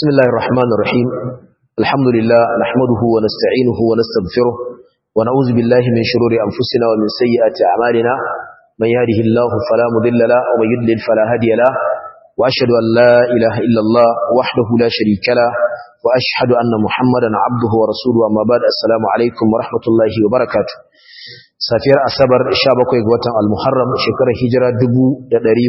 بسم الله الرحمن الرحيم الحمد لله نحمده ونستعينه ونستغفره ونعوذ بالله من شرور أنفسنا ومن سيئات أعمالنا من يهده الله فلا مضل له ومن يضلل فلا هادي له وأشهد أن لا إله إلا الله وحده لا شريك له وأشهد أن محمدا عبده ورسوله أما بعد السلام عليكم ورحمة الله وبركاته safiyar asabar 17 ga watan al-muharram shekarar hijira 1447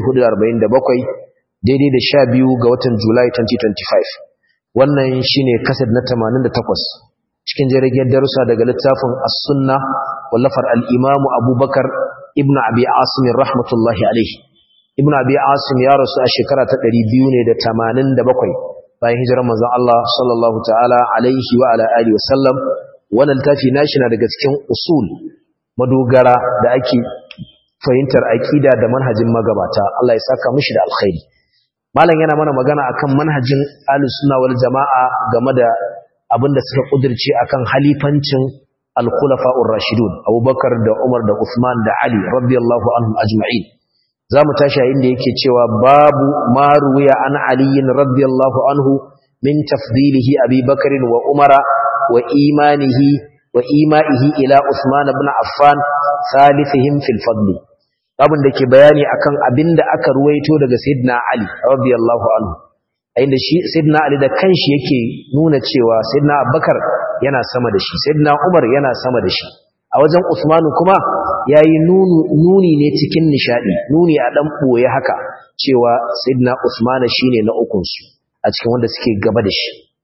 daidai da 12 ga watan julai 2025 wannan shine kasad na 88 cikin jirgin darussa daga littafin as-sunna wallafar al-imamu abubakar ibnu abi asim rahmatullahi alaihi ibnu abi asim ya rasu a shekara ta 287 bayan hijirar manzon Allah sallallahu ta'ala alaihi wa ala alihi wa sallam wannan littafi nashi na daga cikin usul madogara da ake fahimtar aƙida da manhajin magabata Allah ya saka mishi da alkhairi malam yana mana magana akan manhajin ahlus sunna wal jamaa game da abinda suka kudirce akan halifancin al-khulafa'ur rashidun Abubakar da Umar da Uthman da Ali radiyallahu anhum ajma'in zamu tashi a inda yake cewa babu ma ruwiya an Ali radiyallahu anhu min tafdilihi Abi Bakr wa Umara wa imanihi وإيمائه إلى عثمان بن عفان ثالثهم في الفضل abin da ke bayani akan abin da aka ruwaito daga sayyidina Ali radiyallahu anhu inda shi sayyidina Ali da kanshi yake nuna cewa sayyidina Abubakar yana sama da shi sayyidina Umar yana sama da shi a wajen Uthman kuma yayi nuni ne cikin nishadi nuni a dan boye haka cewa sayyidina Uthman shine na ukun su a cikin wanda suke gaba da shi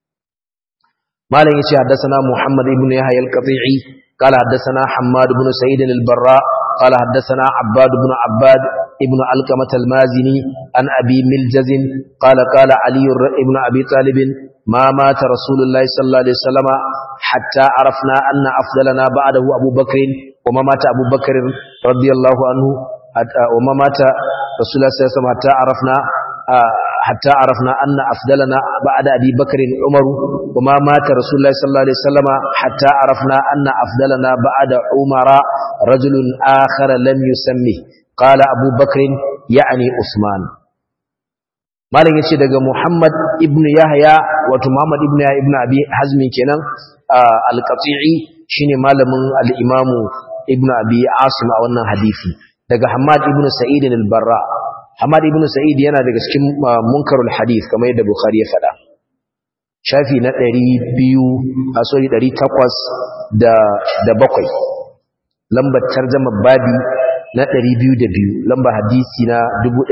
مالك يتي حدثنا محمد بن يحيى القطيعي قال حدثنا حماد بن سعيد البراء قال حدثنا عباد بن عباد ابن علقمة المازني عن أبي ملجز قال قال علي بن أبي طالب ما مات رسول الله صلى الله عليه وسلم حتى عرفنا أن أفضلنا بعده أبو بكر وما مات أبو بكر رضي الله عنه وما مات رسول الله صلى الله عليه وسلم حتى عرفنا حتى عرفنا أن أفضلنا بعد أبي بكر عمر وما مات رسول الله صلى الله عليه وسلم حتى عرفنا أن أفضلنا بعد عمر رجل آخر لم يسمه قال أبو بكر يعني عثمان مالك يتي daga Muhammad ibn Yahya wato Muhammad ibn Yahya ibn Abi Hazmi kenan al-Qati'i shine malamin al-Imam ibn Abi Asim a wannan hadisi daga Hammad ibn Sa'id al-Barra Hamad ibn Sa'id yana daga cikin munkarul hadith kamar yadda Bukhari ya faɗa. Shafi na 200 a sorry 800 da da bakwai. Lambar tarjuma babi na 202, lambar hadisi na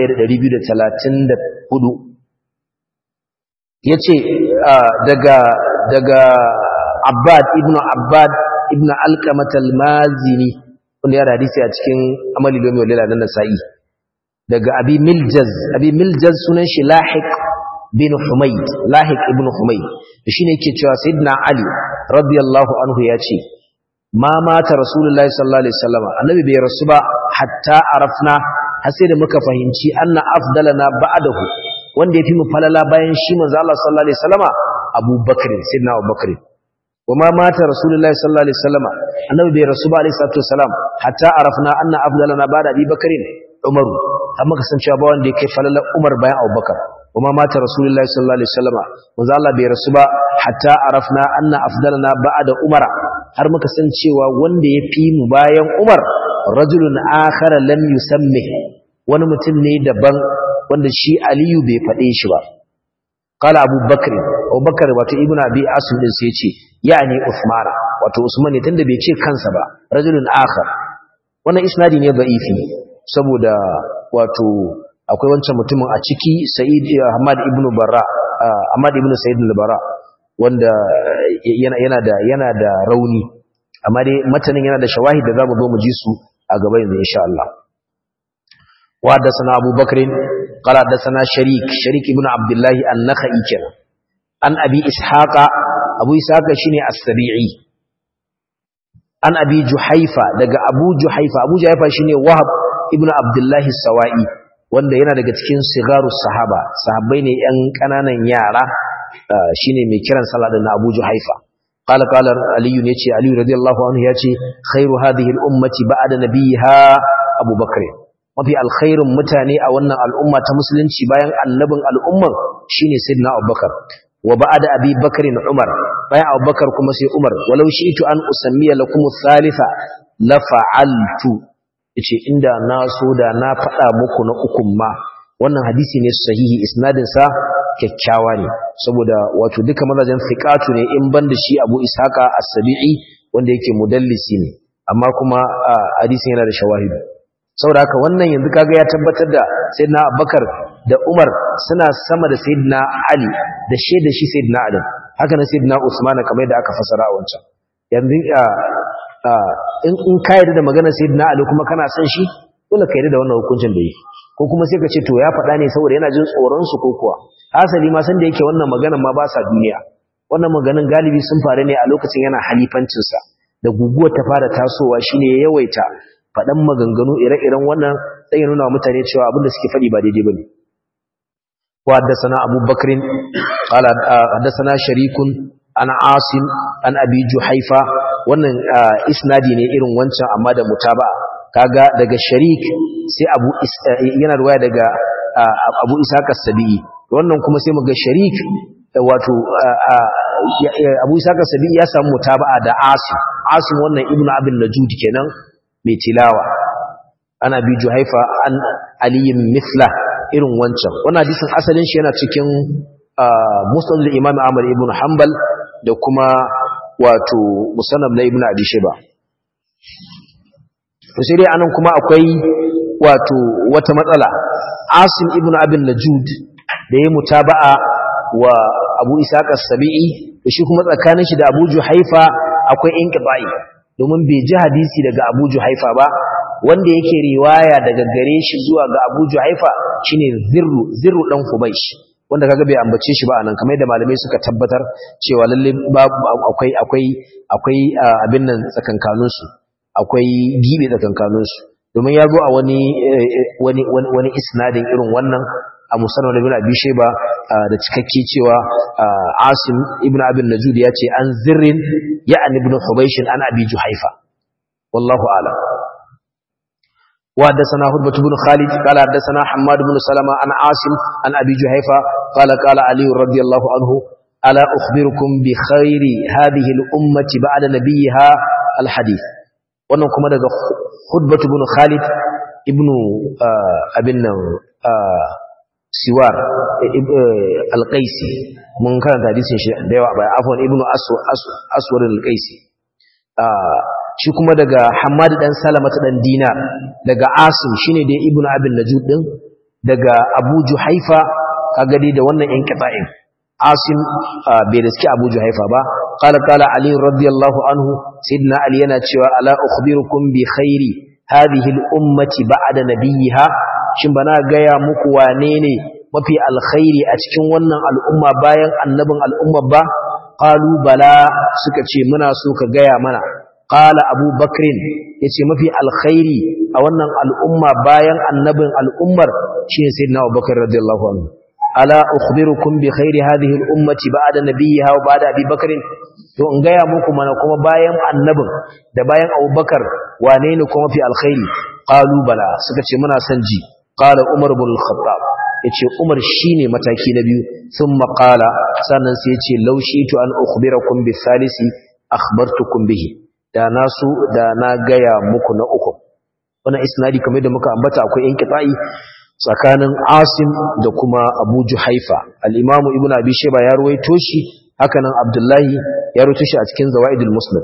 1234. Yace daga daga Abbad ibn Abbad ibn Alqamah al-Mazini wanda ya hadisi a cikin Amali Lomi wal Lila na Nasa'i. daga abi miljaz abi miljaz sunan shi lahiq bin humayd lahiq ibn humayd shine yake cewa sayyidina ali radiyallahu anhu yace ma mata rasulullahi sallallahu alaihi wasallam annabi bai rasu ba hatta arafna har sai da muka fahimci anna afdalana ba'dahu wanda yafi mu falala bayan shi manzo Allah sallallahu alaihi wasallama abubakar sayyidina abubakar وما مات رسول الله صلى الله عليه وسلم النبي bai rasu ba alaihi salatu wasalam hatta arafna anna afdalana ba'da abi bakrin umaru amma kasancewa ba wanda yake falalar umar bayan abubakar kuma mata rasulullahi sallallahu alaihi wasallama manzo Allah bai rasu ba hatta arafna anna afdalana ba'da umara har muka san cewa wanda ya fi mu bayan umar rajulun akhar lam yusammi wani mutum ne daban wanda shi aliyu bai fade shi ba qala abubakar abubakar wato ibnu abi asim din sai ya ce yani usmana wato usman ne tunda bai ce kansa ba rajulun akhar wannan isnadi ne da'ifi saboda wato akwai wancan mutumin a ciki Sa'id Ahmad ibn Barra Ahmad ibn Sa'id al-Barra wanda yana yana da yana da rauni amma dai matanin yana da shawahid da zamu zo mu ji su a gaba yanzu insha Allah wa hadathana Abu Bakr qala hadathana Sharik Sharik ibn Abdullah an-Nakhai kenan an Abi Ishaqa Abu Ishaqa shine as-Sabi'i an Abi Juhaifa daga Abu Juhaifa Abu Juhaifa shine Wahab ibnu abdullahi sawa'i wanda yana daga cikin sigaru sahaba sahabbai ne yan kananan yara shine mai kiran sallah da Abu Juhaifa qala qala ali yace ali radiyallahu anhu yace khairu hadhihi al ummati ba'da nabiha Abu Bakr mafi alkhairin mutane a wannan al'umma ta musulunci bayan annabin al'umman shine sayyidina abubakar wa ba'da abi bakrin umar bayan abubakar kuma sai umar walau shi'tu an usammiya lakum thalitha la fa'altu yace inda na so da na faɗa muku na ukun ma wannan hadisi ne sahihi isnadin sa kyakkyawa ne saboda wato duka mazajen fiqatu ne in banda shi Abu Ishaqa As-Sabi'i wanda yake mudallisi ne amma kuma hadisin yana da shawahidu saboda haka wannan yanzu kaga ya tabbatar da sayyidina Abubakar da Umar suna sama da sayyidina Ali da shaida shi sayyidina Ali haka nan sayyidina Usman kamar yadda aka fasara a wancan yanzu in in ka yarda da maganar sayyidina Ali kuma kana son shi dole ka yarda da wannan hukuncin da yake ko kuma sai ka ce to ya faɗa ne saboda yana jin tsoron su ko kuwa asali ma san da yake wannan maganar ma ba sa duniya wannan maganar galibi sun faru ne a lokacin yana halifancin sa da guguwar ta fara tasowa shine ya yawaita faɗan maganganu ire-iren wannan sai ya nuna wa mutane cewa abin da suke faɗi ba daidai bane wa haddathana Abu Bakr qala haddathana Sharikun an Asim an Abi Juhaifa wannan isnadi ne irin wancan amma da mutaba'a kaga daga Sharik sai Abu yana ruwaya daga Abu Ishaq as-Sabi'i wannan kuma sai muga Sharik wato Abu Ishaq as-Sabi'i ya samu mutaba'a da Asim Asim wannan Ibn Abi Najud kenan mai tilawa ana bi Juhaifa an aliyin mithla irin wancan wannan hadisin asalin shi yana cikin musnad al-Imam Ahmad ibn Hanbal da kuma wato musannab na Ibn Abi Shayba to sai dai anan kuma akwai wato wata matsala Asim ibn Abi Najud da ya mutaba'a wa Abu Ishaq as-Sabi'i da shi kuma tsakanin shi da Abu Juhaifa akwai inqibai domin bai ji hadisi daga Abu Juhaifa ba wanda yake riwaya daga gare shi zuwa ga Abu Juhaifa shine Zirru Zirru dan Hubaysh wanda kaga bai ambace shi ba anan kamar yadda malamai suka tabbatar cewa lalle akwai akwai akwai abin nan tsakankanin su akwai gibe tsakankanin su domin ya zo a wani wani wani isnadin irin wannan a musannad ibn Abi Shayba da cikakke cewa Asim ibn Abi Najud ya ce an Zirrin ya'an ibn Hubaysh an Abi Juhaifa wallahu a'lam وحدثنا هربة بن خالد قال حدثنا حماد بن سلمة عن عاصم عن أبي جهيفة قال قال علي رضي الله عنه ألا أخبركم بخير هذه الأمة بعد نبيها الحديث wannan kuma daga hudbatu ibn Khalid ibn abin nan siwar al-qaisi mun karanta hadisin shi da yawa bai afwan ibn aswar al-qaisi shi kuma daga Hammad dan Salama dan Dinar daga Asim shine dai Ibn Abin Najud din daga Abu Juhaifa kaga dai da wannan yan qita'in Asim bai riski Abu Juhaifa ba qala qala Ali radiyallahu anhu sayyidina Ali yana cewa ala ukhbirukum bi khairi hadhihi al-ummati ba'da nabiyha shin bana gaya muku wane ne mafi alkhairi a cikin wannan al'umma bayan annabin al'umma ba qalu bala suka ce muna so ka gaya mana qala abu bakrin yace mafi alkhairi a wannan al'umma bayan annabin al'ummar shine sayyidina abubakar radiyallahu anhu ala ukhbirukum bi khairi hadhihi al-ummati ba'da nabiyha wa ba'da abi bakrin to in gaya muku mana kuma bayan annabin da bayan abubakar wane ne kuma mafi alkhairi qalu bala suka ce muna son ji qala umar ibn al-khattab yace umar shine mataki na biyu thumma qala sannan sai yace law shi'tu an ukhbirakum bi thalisi akhbartukum bihi da na su da na gaya muku na uku wannan isnadi kamar da muka ambata akwai inqita'i tsakanin Asim da kuma Abu Juhaifa al-Imam Ibn Abi Shayba ya ruwaito shi haka nan Abdullahi ya ruwaito shi a cikin Zawaidul Musnad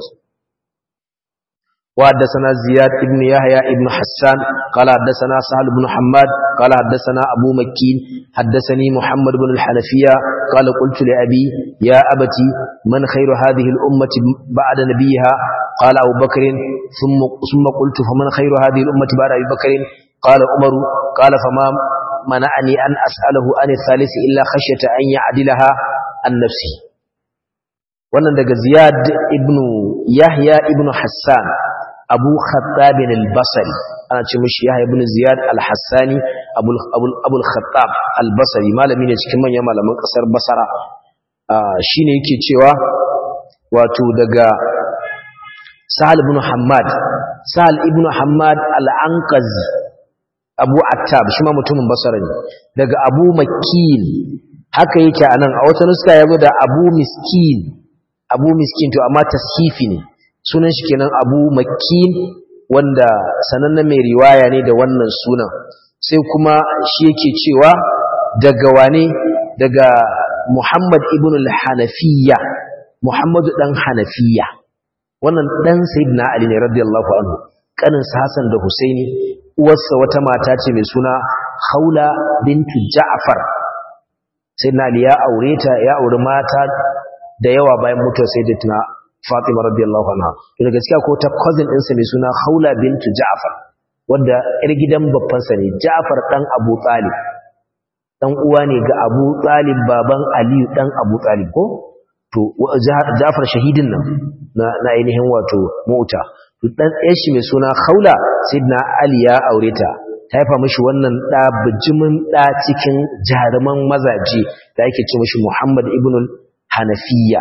وحدثنا زياد بن يحيى بن حسان قال حدثنا سهل بن حماد قال حدثنا أبو مكين حدثني محمد بن الحنفية قال قلت لأبي يا أبتي من خير هذه الأمة بعد نبيها قال أبو بكر ثم, ثم قلت فمن خير هذه الأمة بعد أبي بكر قال عمر قال فما منعني أن أسأله عن الثالث إلا خشية أن يعدلها عن نفسه wannan daga Ziyad ibn Yahya ibn Hassan Abu Khattab al-Basri ana ce mishi Yahya ibn Ziyad al-Hassani Abu Abu al-Khattab al-Basri malami ne cikin manyan malaman kasar Basra shine yake cewa wato daga Sahal ibn Hammad Sahal ibn Hammad al-Anqazi abu attab shi ma mutumin basara ne daga abu makil haka yake anan a wata nuska yazo da abu miskin abu miskin to amma tashifi ne sunan shi kenan abu makil wanda sanannen mai riwaya ne da wannan sunan sai kuma shi yake cewa daga wane daga muhammad ibn al-hanafiya muhammadu dan hanafiya wannan dan sayyidina ali ne radiyallahu anhu kanin hasan da husaini uwarsa wata mata ce mai suna haula bintu ja'far sayyidina ali ya aure ta ya aure mata da yawa bayan mutuwar sayyidatina fatima radiyallahu anha to daga gaskiya ko ta cousin ɗinsa mai suna haula bintu ja'far wanda yar gidan babban sa ne ja'far dan abu talib dan uwa ne ga abu talib baban aliyu dan abu talib ko to Ja'far shahidin nan na na ainihin wato mota to dan ɗan shi mai suna Khawla sayyidina Ali ya aure ta ta haifa mishi wannan da bijimin da cikin jaruman mazaje da yake ce mishi Muhammad ibn Hanafiya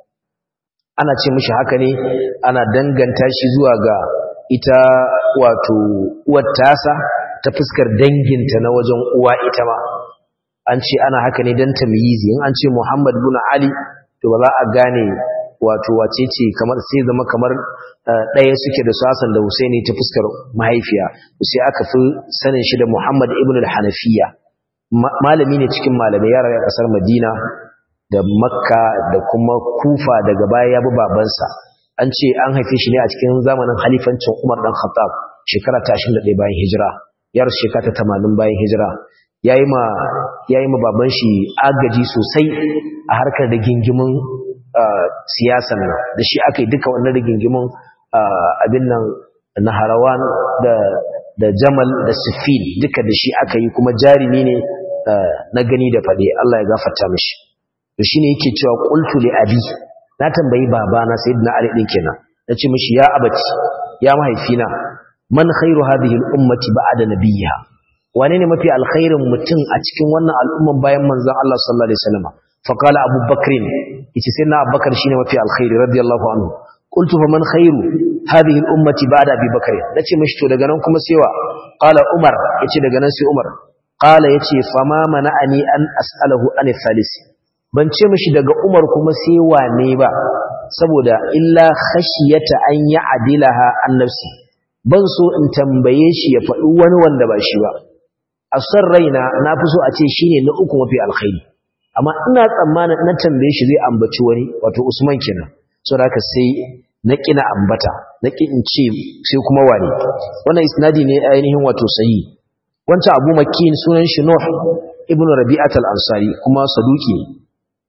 ana ce mishi haka ne ana danganta shi zuwa ga ita wato uwar tasa ta fuskar danginta na wajen uwa ita ma an ce ana haka ne dan tamyizi in an ce Muhammad ibn Ali to ba za a gane wato wace ce kamar sai zama kamar ɗaya suke da sasan da Husaini ta fuskar mahaifiya sai aka fi sanin shi da Muhammad ibn al-Hanafiya malami ne cikin malamai yara a kasar Madina da Makka da kuma Kufa daga baya ya bi babansa an ce an haife shi ne a cikin zamanin halifancin Umar dan Khattab shekara ta 21 bayan hijira yar shekara ta 80 bayan hijira yayi ma yayi ma baban shi agaji sosai a harkar da gingimin siyasan nan da shi aka yi duka wannan rigingimin abin nan na harawan da da jamal da sifil duka da shi aka yi kuma jarimi ne na gani da faɗe Allah ya gafarta mishi to shine yake cewa qultu li abi na tambayi babana sayyidina ali din kenan nace mishi ya abati ya mahaifina man khairu hadhihi al-ummati ba'da nabiyha wane ne mafi alkhairin mutum a cikin wannan al'umman bayan manzon Allah sallallahu alaihi wasallam fa qala Abu Bakr yace sai na Abubakar shine mafi alkhairi radiyallahu anhu qultu fa man khairu hadhihi al-ummati ba'da Abi Bakr nace mishi to daga nan kuma sai wa qala Umar yace daga nan sai Umar qala yace fa ma mana'ani an as'alahu an thalis ban ce mishi daga Umar kuma sai wane ba saboda illa khashiyata an ya'dilaha an nafsi ban so in tambaye shi ya faɗi wani wanda ba shi ba a son raina na fi so a ce shi ne na uku mafi alkhairi amma ina tsammanin na tambaye shi zai ambaci wani wato usman kenan so da haka sai na ƙina ambata na ƙi in ce sai kuma wane wannan isnadi ne ainihin wato sahi wancan abu makin sunan shi nuh ibnu rabi'at al-ansari kuma saduki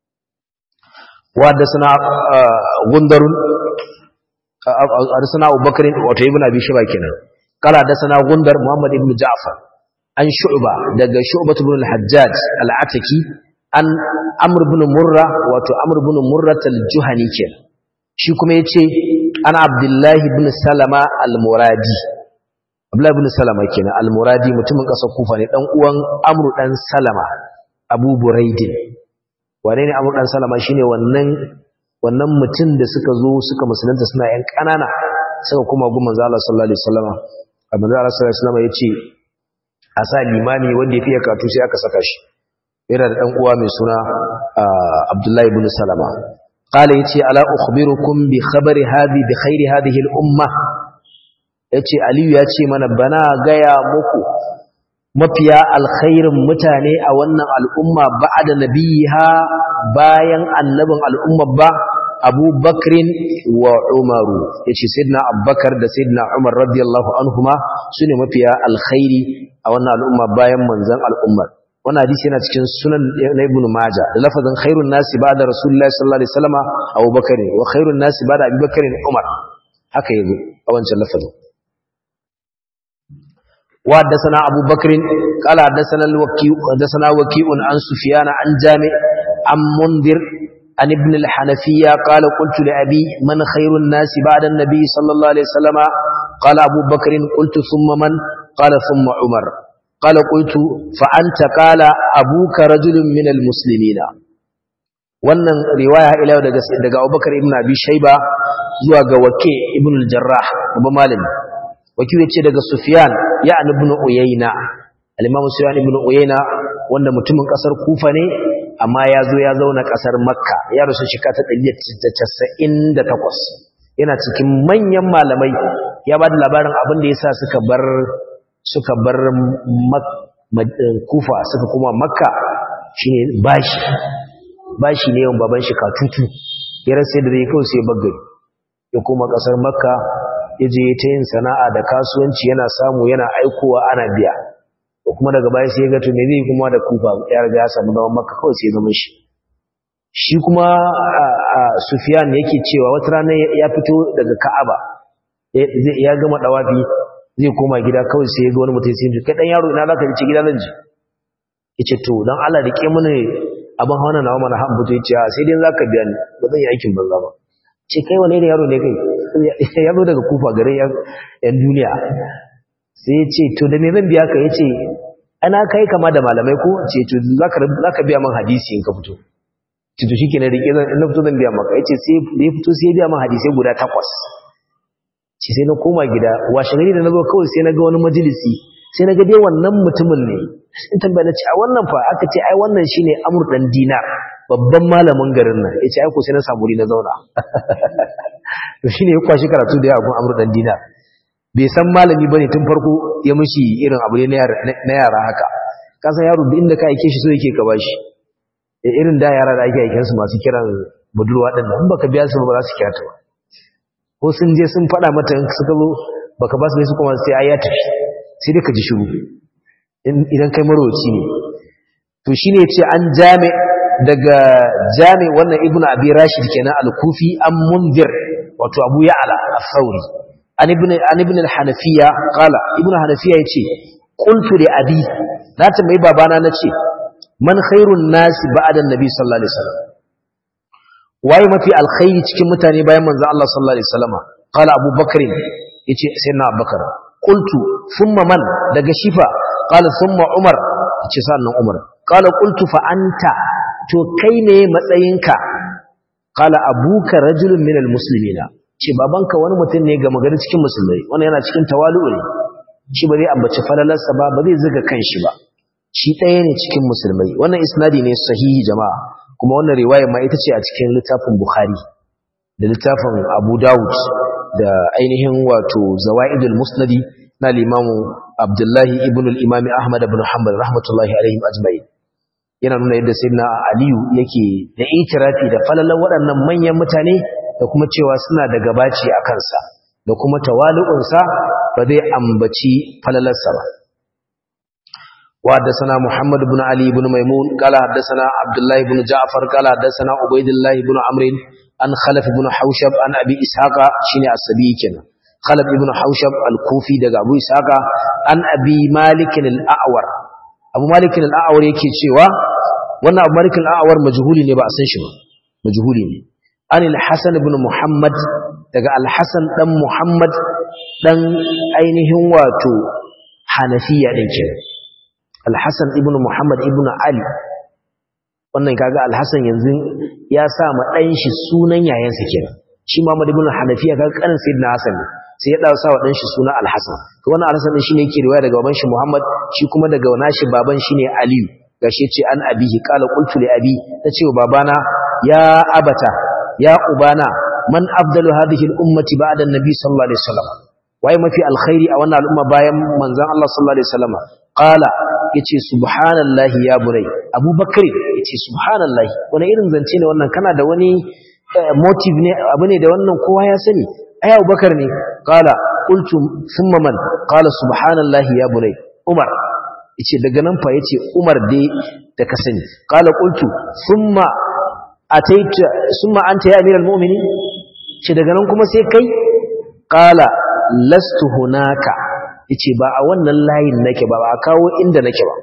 wa haddathana gundarun haddathana abubakar wato ibnu abi shaba kenan قال حدثنا غندر محمد ابن جعفر عن شعبة دقى شعبة بن الحجاج العتكي عن عمرو بن مرة واتو عمرو بن مرة الجهني كير shi kuma ya ce an abdullahi bin salama al-muradi abdullahi bin salama kenan al-muradi mutumin ƙasar kufa ne ɗan uwan amru ɗan salama abu buraidin wane ne amru ɗan salama shine wannan wannan mutum da suka zo suka musulunta suna yan ƙanana suka kuma gun manzo Allah sallallahu alaihi wasallam manzo Allah sallallahu alaihi wasallam ya ce a sa limami wanda ya fiye katu sai aka saka shi yana da ɗan uwa mai suna abdullahi ibn salama qala yace ala ukhbirukum bi khabari hadhi bi khairi hadhihi al umma yace aliyu yace mana bana gaya muku mafiya alkhairin mutane a wannan al'umma ba'da nabiha bayan annabin al'umma ba Abu Bakrin wa Umaru yace sayyidina Abubakar da sayyidina Umar radiyallahu anhuma sune mafiya alkhairi a wannan al'umma bayan manzon al'ummar wannan hadisi yana cikin sunan na Ibn Majah da lafazin khairun nasi ba'da Rasulullahi sallallahu alaihi wasallam Abu Bakar wa khairun nasi ba'da Abi Bakr Umar haka yazo a wancan lafazin وحدثنا أبو بكر قال حدثنا الوكيع حدثنا وكيع عن سفيان عن جامع عن منذر عن ابن الحنفية قال قلت لأبي من خير الناس بعد النبي صلى الله عليه وسلم قال أبو بكر قلت ثم من قال ثم عمر قال قلت فأنت قال أبوك رجل من المسلمين wannan riwaya ila daga daga Abubakar ibn Abi Shayba zuwa ga Wake ibn al-Jarrah babban malami wakil yace daga sufyan ya ibn uyayna al-imam sufyan ibn uyayna wanda mutumin kasar kufa ne amma ya zo ya zauna kasar makka ya rasu shekara ta 198 yana cikin manyan malamai ya ba da labarin abin da yasa suka bar suka bar kufa suka kuma makka shine bashi bashi ne yawan baban shi katutu ya rasa da zai kawai sai bagari ya koma kasar makka ya je ta yin sana'a da kasuwanci yana samu yana aikowa ana biya ko kuma daga baya sai ya ga to me zai kuma da kufa ya riga ya samu zaman makka kawai sai ya zama shi shi kuma Sufyan yake cewa wata rana ya fito daga Ka'aba ya gama dawafi zai koma gida kawai sai ya ga wani mutum sai ya kai dan yaro ina zaka je gida zan je yace to dan Allah rike mini abin hawana nawa mana han buto yace sai dai zaka biya ni ba zan yi aikin banza ba ce kai wane ne yaro ne kai ya zo daga kufa garin yan duniya sai ya ce to da me zan biya ka yace ana kai kama da malamai ko ce to zaka zaka biya min hadisi in ka fito ce to shikenan rike zan in na fito zan biya maka yace sai da ya fito sai ya biya min hadisi guda takwas ce sai na koma gida washe gari da na zo kawai sai na ga wani majalisi sai na ga dai wannan mutumin ne in tambaya na ce a wannan fa aka ce ai wannan shine amur dan dinar babban malamin garin nan yace ai ko sai na samu na zauna to shine ya kwashi karatu da yawa amur dan dinar bai san malami bane tun farko ya mishi irin abu ne na yara haka ka san yaro duk inda ka aike shi so yake ka bashi irin da yara da ake aikin su masu kiran budurwa din nan in baka biya su ba za su kira ta ba ko sun je sun faɗa mata in suka zo baka ba su ne su kuma sai ai ya tafi sai dai ka ji shiru idan kai marwaci ne to shine yace an jami daga jami wannan ibnu abi rashid kenan al-kufi an munzir wato abu ya'la al-thawri an ibn an ibn al-hanafiya qala ibnu hanafiya yace qultu li abi na tambayi babana nace man khairun nasi ba'da an-nabi sallallahu alaihi wasallam waye mafi alkhairi cikin mutane bayan manzo Allah sallallahu alaihi wasallam qala abubakar yace sayyidina abubakar qultu thumma man daga shifa qala thumma umar yace sannan umar qala qultu fa anta to kai ne matsayinka qala abuka rajulun minal muslimina ce babanka wani mutum ne ga magana cikin musulmai wannan yana cikin tawalu ne shi ba zai ambaci falalarsa ba ba zai zuga kanshi ba shi ɗaya ne cikin musulmai wannan isnadi ne sahihi jama'a kuma wannan riwaya ma ita ce a cikin littafin bukhari da littafin abu dawud da ainihin wato zawaidul musnadi na limamu abdullahi ibn al-imam ahmad ibn hanbal rahmatullahi alaihim ajma'in yana nuna yadda sayyidina aliyu yake da itirafi da falalan waɗannan manyan mutane da kuma cewa suna da gabaci a kansa da kuma tawalu'unsa ba zai ambaci falalarsa ba وحدثنا محمد بن علي بن ميمون قال حدثنا عبد الله بن جعفر قال حدثنا عبيد الله بن عمرو عن خلف بن حوشب عن ابي اسحاق شيني السبي كنا خلف بن حوشب الكوفي دغ ابو اسحاق عن ابي مالك الاعور ابو مالك الاعور yake cewa wannan abu malik al-a'war majhuli ne ba a san shi ba majhuli ne an al-hasan ibn muhammad daga al-hasan dan muhammad dan ainihin wato hanafiya din kenan Al-Hassan ibn Muhammad ibn Ali wannan kaga Al-Hassan yanzu ya sa ma dan shi sunan yayansa kenan shi Muhammad ibn Hanafiya kaga kanin Sayyidina Hassan ne sai ya dawo sa wa dan shi sunan Al-Hassan to wannan Al-Hassan din shine yake riwaya daga baban shi Muhammad shi kuma daga nashi baban shine Ali gashi yace an abihi qala qultu li abi tace wa babana ya abata ya ubana man afdalu hadhihi al-ummati ba'da an-nabi sallallahu alaihi wasallam waye mafi alkhairi a wannan al'umma bayan manzon Allah sallallahu alaihi wasallam qala yace subhanallahi ya bunai abubakar yace subhanallahi wani irin zance ne wannan kana da wani motive ne abu ne da wannan kowa ya sani ai abubakar ne qala qultu thumma man qala subhanallahi ya bunai umar yace daga nan fa yace umar dai da ka sani qala qultu thumma ataita thumma anta ya amiral mu'minin ce daga nan kuma sai kai qala lastu hunaka yace ba a wannan layin nake ba ba a kawo inda nake ba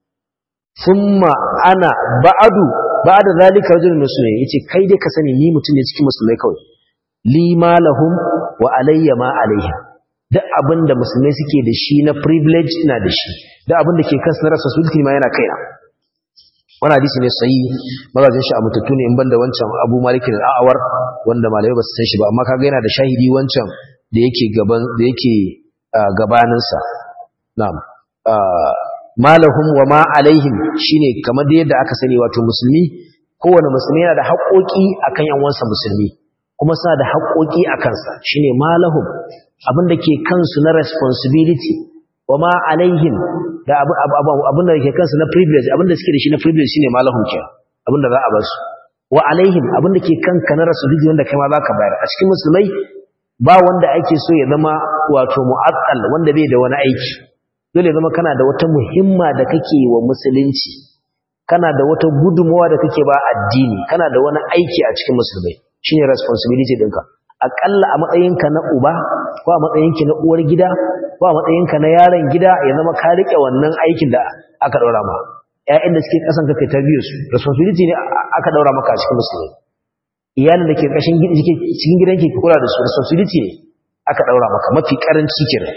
thumma ana ba'adu ba'da zalika rajulun muslimin yace kai dai ka sani ni mutum ne cikin musulmai kawai li ma lahum wa alayya ma alaihim duk abinda musulmai suke da shi na privilege ina da shi duk abinda ke kansu na responsibility ma yana kaina wannan hadisi ne sahihi magajin shi a mutattu ne in banda wancan Abu Malik al-A'war wanda malamai ba su san shi ba amma kaga yana da shahidi wancan da yake gaban da yake gabaninsa na'am malahum wa ma alaihim shine kamar da yadda aka sani wato musulmi kowane musulmi yana da haƙoƙi akan yan uwansa musulmi kuma suna da haƙoƙi a kansa shine malahum abin da ke kansu na responsibility wa ma alaihim da abin da ke kansu na privilege abin da suke da shi na privilege shine malahum ke abin da za a basu wa alaihim abin da ke kanka na responsibility wanda kai ma za ka bayar a cikin musulmai ba wanda ake so ya zama wato mu'akkal wanda bai da wani aiki dole ya zama kana da wata muhimma da kake wa musulunci kana da wata gudunmawa da kake ba addini kana da wani aiki a cikin musulmai shine responsibility ɗinka aƙalla a matsayinka na uba ko a matsayinki na uwar gida ko a matsayinka na yaron gida ya zama ka riƙe wannan aikin da aka ɗaura ma ƴaƴan da suke ƙasan ka kai tarbiyyar su responsibility ne aka ɗaura maka a cikin musulmai iyalin da ke ƙashin cikin gidanki ki kula da su responsibility ne aka ɗaura maka mafi ƙaranci kenan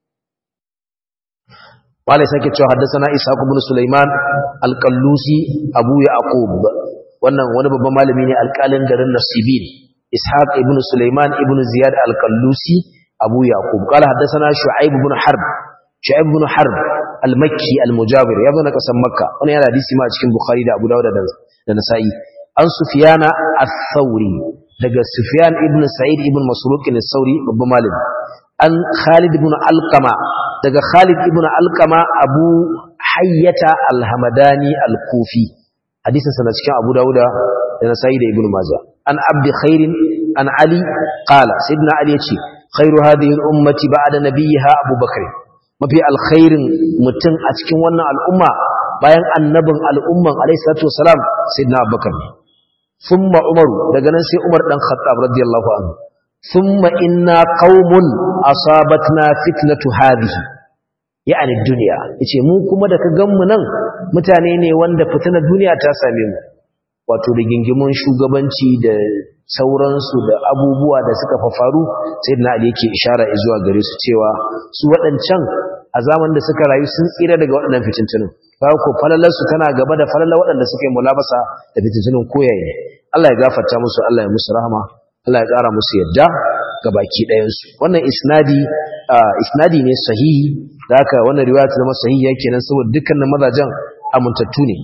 wala sake cewa haddasa ishaq ibn sulaiman al-qallusi abu yaqub wannan wani babban malami ne alƙalin garin nasibin ishaq ibn sulaiman ibn ziyad al-qallusi abu yaqub qala haddathana shu'aib ibn harb shu'aib ibn harb al-makki al-mujawir ya zo na kasan makka wannan yana hadisi ma a cikin bukhari da abu dawud da da nasa'i an sufyana ath-thawri daga sufyan ibn sa'id ibn masruq al-thawri babban malami an khalid ibn alqama daga khalid ibn alqama abu hayyata al-hamadani al-kufi hadisin sa na cikin Abu Dawuda da Nasa'i da Ibn Majah an abdi khairin an Ali qala sayyidina Ali yace khairu hadhihi al-ummati ba'da nabiyha Abu Bakr mafi alkhairin mutum a cikin wannan al'umma bayan annabin al'umman alayhi salatu wasalam sayyidina Abu Bakr thumma Umar daga nan sai Umar dan Khattab radiyallahu anhu thumma inna qaumun asabatna fitnatu hadhihi ya'ani duniya yace mu kuma da ka ganmu nan mutane ne wanda fitinar duniya ta same mu wato rigingimun shugabanci da sauransu da abubuwa da suka faru sai na ali yake ishara zuwa gare su cewa su waɗancan a zaman da suka rayu sun tsira daga waɗannan fitintunin ba ko falalar su tana gaba da falalar waɗanda suka yi mulabasa da fitintunin koyaye Allah ya gafarta musu Allah ya musu rahama Allah ya ƙara musu yadda ga baki ɗayansu wannan isnadi isnadi ne sahihi da haka wannan riwaya ta zama sahihi yake nan saboda dukkanin mazajen amintattu ne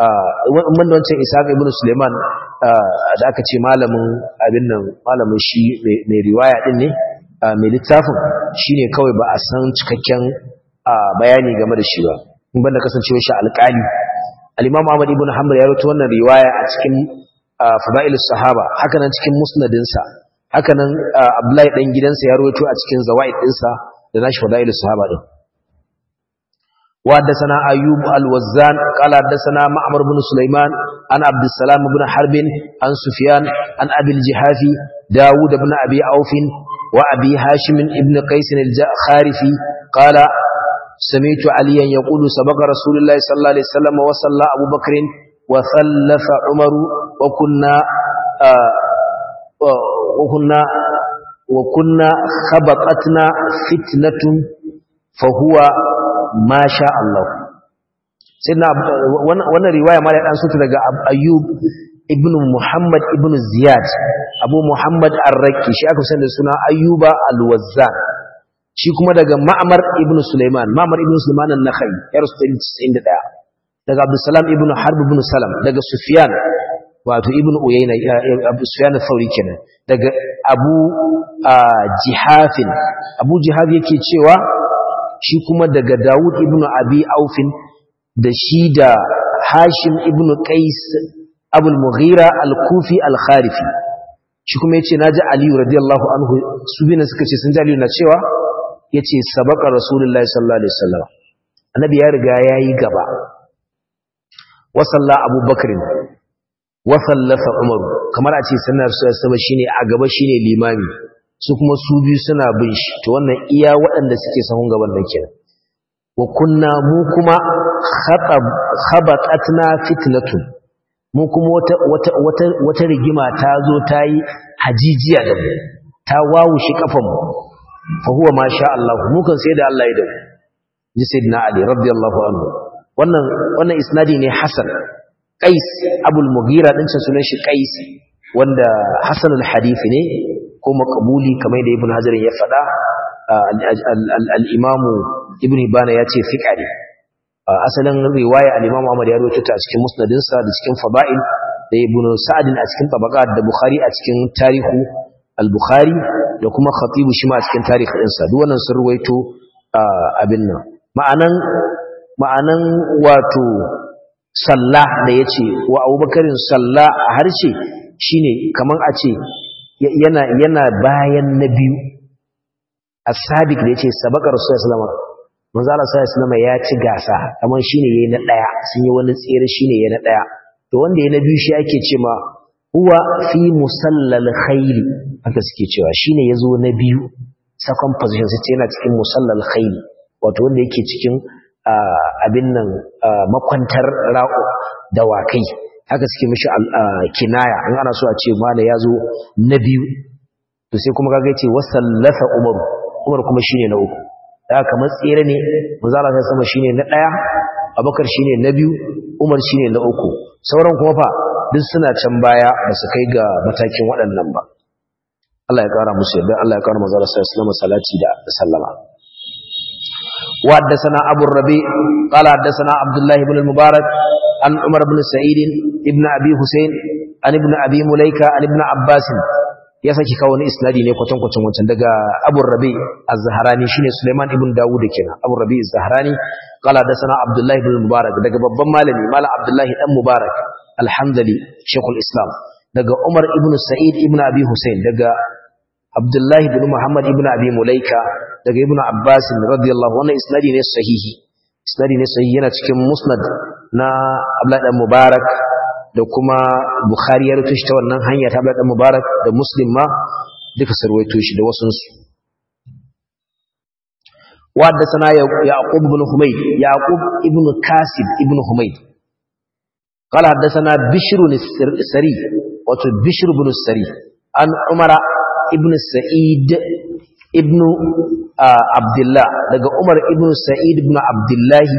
wanda wancan ishaq ibn suleiman da aka ce malamin abin nan malamin shi mai riwaya din ne mai littafin shine kawai ba a san cikakken bayani game da shi ba in banda kasancewar shi alƙali al-imam ahmad ibn hanbal ya rawaito wannan riwaya a cikin fadailus sahaba haka nan cikin musnadinsa haka nan abdullahi dan gidansa ya rawaito a cikin zawaid dinsa da nashi fadailus sahaba din وحدثنا أيوب الوزان قال حدثنا معمر بن سليمان عن عبد السلام بن حرب عن سفيان عن أبي الجحافي داود بن أبي عوف وأبي هاشم بن قيس الخارفي قال سمعت عليا يقول سبق رسول الله صلى الله عليه وسلم وصلى أبو بكر وثلث عمر وكنا آه وكنا وكنا خبطتنا فتنة فهو ma sha Allah sai na wannan riwaya ma da dan sutu daga Ayyub ibn Muhammad ibn Ziyad Abu Muhammad Ar-Rakki shi aka sani da suna Ayyuba Al-Wazzan shi kuma daga Ma'mar ibn Sulaiman Ma'mar ibn Sulaiman an-Nakhai ya rasu 91 daga Abdul Salam ibn Harb ibn Salam daga Sufyan wato ibn Uyayna Abu Sufyan al-Thawri kenan daga Abu Jihafin Abu Jihaf yake cewa shi kuma daga Dawud ibn Abi Aufin da shi da Hashim ibn Qais Abul Mughira al-Kufi al-Kharifi shi kuma yace naji Ali radiyallahu anhu su bina suka ce sun ji Ali na cewa yace sabaka Rasulullahi sallallahu alaihi wasallam annabi ya riga yayi gaba wa salla Abu Bakr wa sallasa Umar kamar a ce sanar su shine a gaba shine limami su kuma su biyu suna bin shi to wannan iya waɗanda suke sahun gaban nan kenan wa kunna mu kuma khatab khabatatna fitnatun mu kuma wata wata wata wata rigima ta zo ta yi hajijiya da mu ta wawushi kafan mu fa huwa ma sha Allah mu kan sai da Allah ya da ji sayyidina Ali radiyallahu anhu wannan wannan isnadi ne hasan qais abul mughira din sunan shi qais wanda hasanul hadith ne ko makabuli kamar da ibn hajar ya faɗa al-imamu ibn hibana ya ce fiqa ne asalin riwaya al-imam Ahmad ya rawaito ta a cikin musnadinsa da cikin fada'il da ibn sa'd a cikin tabaqat da bukhari a cikin tarihu al-bukhari da kuma khatibu shi ma a cikin tarihi ɗinsa duk wannan sun rawaito abin nan ma'anan ma'anan wato salla da yace wa abubakarin salla a harshe shine kaman a ce yana yana bayan na biyu as-sabiq da yace sabaka rasulullahi sallallahu alaihi wasallam manzo Allah sallallahu alaihi wasallam ya ci gasa kaman shine yayi na daya sun yi wani tsere shine yayi na daya to wanda yayi na biyu shi ake ce ma huwa fi musallal khayl haka suke cewa shine yazo na biyu second position sai yana cikin musallal khayl wato wanda yake cikin abin nan makwantar ra'o dawakai haka suke mishi kinaya in ana so a ce mala yazo na biyu to sai kuma kaga yace wasallasa umaru umar kuma shine na uku da kamar tsere ne manzala sai sama shine na daya abakar shine na biyu umar shine na uku sauran kuma fa duk suna can baya ba su kai ga matakin waɗannan ba Allah ya kara musu yadda Allah ya kara manzala sai sallama salati da sallama wa haddathana abu rabi qala haddathana abdullah ibn al-mubarak an umar ibn sa'id ibn abi husayn an ibn abi mulaika an ibn abbas ya saki kawo wani isnadi ne kwatankwacin wancan daga Abu Rabi Az-Zahrani shine Sulaiman ibn Dawud kenan Abu Rabi Az-Zahrani qala da sana Abdullah ibn Mubarak daga babban malami Malam Abdullah dan Mubarak alhamdali Sheikhul Islam daga Umar ibn Sa'id ibn Abi Hussein daga Abdullah ibn Muhammad ibn Abi Mulaika daga Ibn Abbas radiyallahu anhu isnadi ne sahihi isnadi ne sahihi yana cikin Musnad na Abdullah dan Mubarak da kuma Bukhari ya rutushi ta wannan hanya ta Abdullah Mubarak da Muslim ma duka sarwaito shi da wasun su wadda sana Yaqub ibn Humayd Yaqub ibn Kasib ibn Humayd قال حدثنا بشر السري wato بشر بن السري عن عمر ابن سعيد ابن عبد الله daga Umar ibn Sa'id ibn Abdullah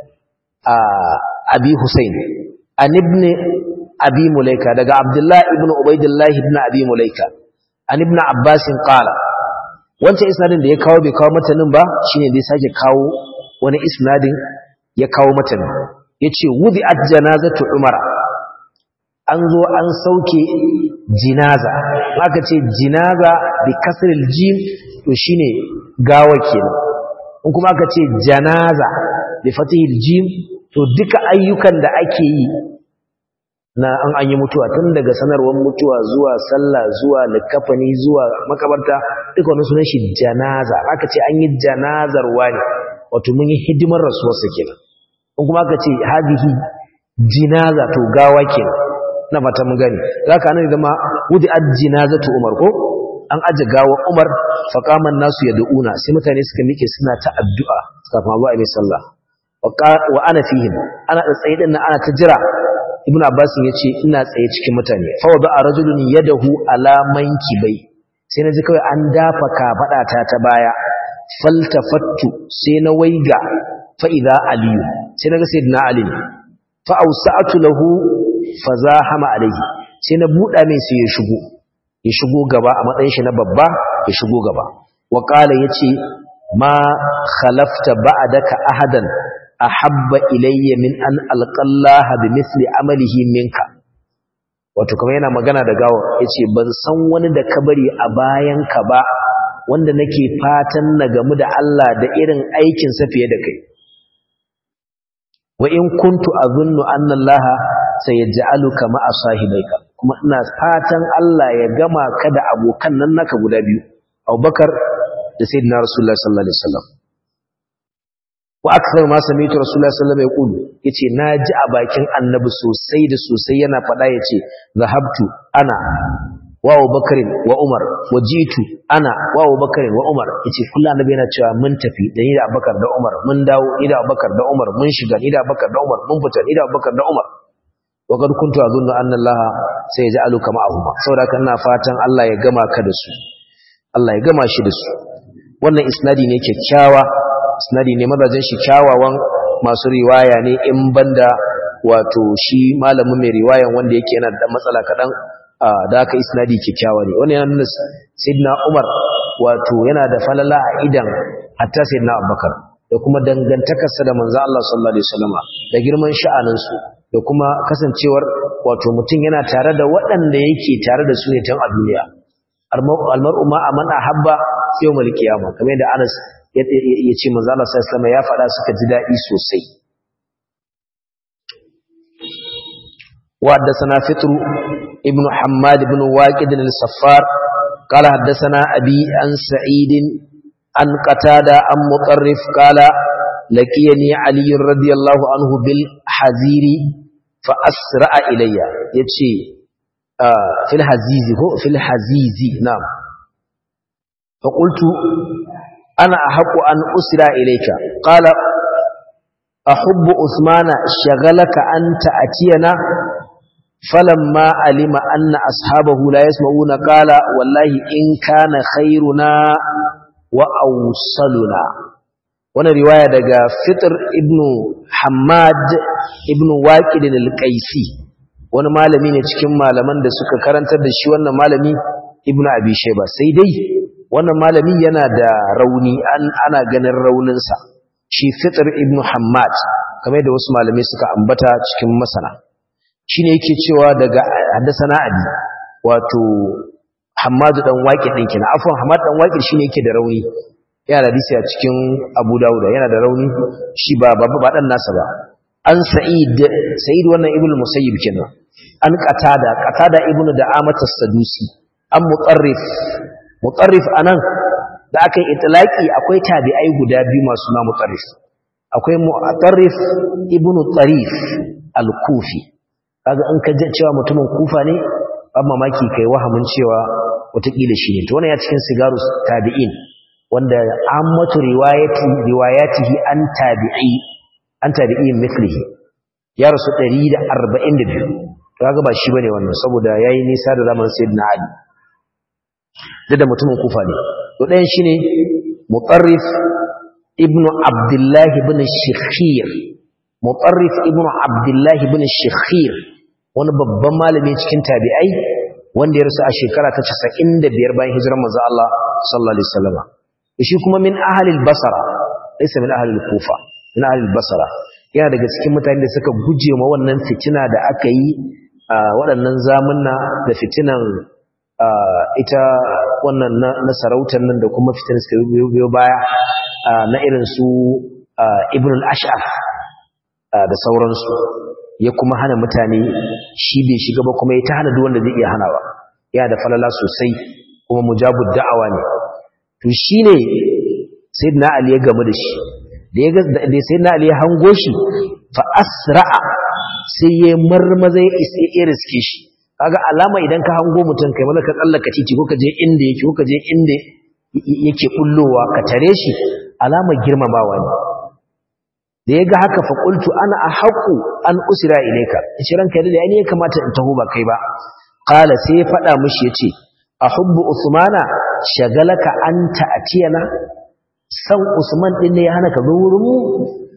Abi Hussein an ibn abi mulaika daga abdullah ibn ubaidillah ibn abi mulaika an ibn abbas qala wancan isnadin da ya kawo bai kawo matanin ba shine da ya sake kawo wani isnadin ya kawo matanin yace wudi'at janazatu umara an zo an sauke jinaza aka ce jinaza bi kasril jim to shine gawa kenan in kuma aka ce janaza bi fatihil jim to duka ayyukan da ake yi na an an yi mutuwa tun daga sanarwar mutuwa zuwa sallah zuwa likafani zuwa makabarta duka wani sunan shi janaza aka ce an yi janazar wani wato mun yi hidimar rasuwarsa kenan in kuma aka ce hadihi jinaza to gawa kenan na fata mun gani zaka nan zama wudi ad jinazatu umar ko an aje gawa umar faqaman nasu yad'una sai mutane suka mike suna ta addu'a kafin abu a mai sallah wa ana fihim ana da tsaye din ana ta jira ibnu abbas yace ina tsaye cikin mutane fa wa ba'a rajulun yadahu ala mankibai sai naji kawai an dafa kafada ta ta baya faltafattu sai na waiga fa idza aliyu sai naga sayyidina ali fa awsa'tu lahu fazahama alayhi sai na buda mai sai ya shigo ya shigo gaba a matsayin shi na babba ya shigo gaba wa qala yace ma khalafta ba'daka ahadan ahabba ilayya min an alqallaha bimithli amalihi minka wato kamar yana magana da gawo yace ban san wani da ka bari a bayan ka ba wanda nake fatan na gamu da Allah da irin aikin sa fiye da kai wa in kuntu azunnu anna Allah sayaj'aluka ma'a sahibaika kuma ina fatan Allah ya gama ka da abokan nan naka guda biyu Abubakar da Sayyidina Rasulullah sallallahu alaihi wasallam wa akthar ma sami'tu rasulullahi sallallahu alaihi wasallam yaqulu yace naji a bakin annabi sosai da sosai yana fada yace zahabtu ana wa abubakar wa umar wajitu ana wa abubakar wa umar yace kullu annabi yana cewa mun tafi da ni da abubakar da umar mun dawo ni da abubakar da umar mun shiga ni da abubakar da umar mun fita ni da abubakar da umar wa kad kuntu azunnu anna allah sayaj'aluka ma'ahuma saboda kana fatan Allah ya gama ka da su Allah ya gama shi da su wannan isnadi ne kyakkyawa isnadi ne mazajen shi kyawawan masu riwaya ne in banda wato shi malamin mai riwayan wanda yake yana da matsala kaɗan da aka isnadi kyakkyawa ne wannan yana nuna sayyidina Umar wato yana da falala a idan hatta sayyidina Abubakar da kuma dangantakarsa da manzo Allah sallallahu alaihi wasallama da girman sha'anin su da kuma kasancewar wato mutum yana tare da waɗanda yake tare da su ne tun a duniya almar'u ma aman ahabba yawmal qiyamah kamar yadda Anas ya ce manzo Allah sallallahu alaihi wasallama ya faɗa suka ji daɗi sosai وحدثنا فطر ابن حماد بن واقد الصفار قال حدثنا أبي عن سعيد عن قتادة عن مطرف قال لقيني علي رضي الله عنه بالحزير فأسرع إلي يتشي آه في الحزيز هو في الحزيز نعم فقلت أنا أحق أن أسرع إليك قال أحب عثمان شغلك أن تأتينا فلما علم أن أصحابه لا يسمعون قال والله إن كان خيرنا وأوصلنا وانا رواية دقى فطر ابن حماد ابن واكد القيسي wani malami ne cikin malaman da suka karantar da shi wannan malami ibnu abi shayba sai dai wannan malami yana da rauni an ana ganin rauninsa shi fitr ibnu hammad kamar da wasu malamai suka ambata cikin masana shine yake cewa daga haddasana abi wato Hammadu dan Waqi din kina afwan Hammad dan Waqi shine yake da rauni yana da hadisi a cikin Abu Dawud yana da rauni shi ba ba ba dan nasa ba an Sa'id Sa'id wannan Ibn Musayyib kenan an Qatada Qatada Ibn Da'amat as-Sadusi an Mutarrif Mutarrif anan da aka yi itlaki akwai tabi'ai guda biyu masu na Mutarrif akwai Mutarrif Ibn Tarif al-Kufi kaga in ka ji cewa mutumin kufa ne ban mamaki kai wahamin cewa watakila shi ne to wannan ya cikin sigaru tabi'in wanda ammatu riwayati riwayatihi an tabi'i an tabi'in mithlihi ya rasu 142 to kaga ba shi bane wannan saboda yayi nisa da zaman sayyidina ali da da mutumin kufa ne to ɗayan shine mutarrif ibnu abdullah ibn shikhir mutarrif ibnu abdullah ibn shikhir wani babban malami cikin tabi'ai wanda ya rasu a shekara ta 95 bayan hijirar manzo Allah sallallahu alaihi wasallam shi kuma min ahlil basra laysa min ahlil kufa min ahlil basra yana daga cikin mutane da suka guje ma wannan fitina da aka yi a waɗannan zamunna da fitinan ita wannan na sarautar nan da kuma fitinan suka biyo baya na irin su ibn al-ash'af da sauransu ya kuma hana mutane shi bai shiga ba kuma ya ta hana duk wanda zai iya hanawa yana da falala sosai kuma mujabud da'awa ne to shine sayyidina ali ya gamu da shi da ya da sayyidina ali ya hango shi fa asra'a sai ya marmaza ya isa riske shi kaga alama idan ka hango mutum kai malaka tsallaka titi ko ka je inda yake ko ka je inda yake bullowa ka tare shi alama girmamawa ne da ya ga haka faƙultu ana a haƙu an usira ilaika ce ranka yadda ya ne ya kamata in taho ba kai ba ƙala sai ya faɗa mushi ya ce a hubbu usmana shagalaka an ta'atiyana san usman ɗin ne ya hana ka zo wurin mu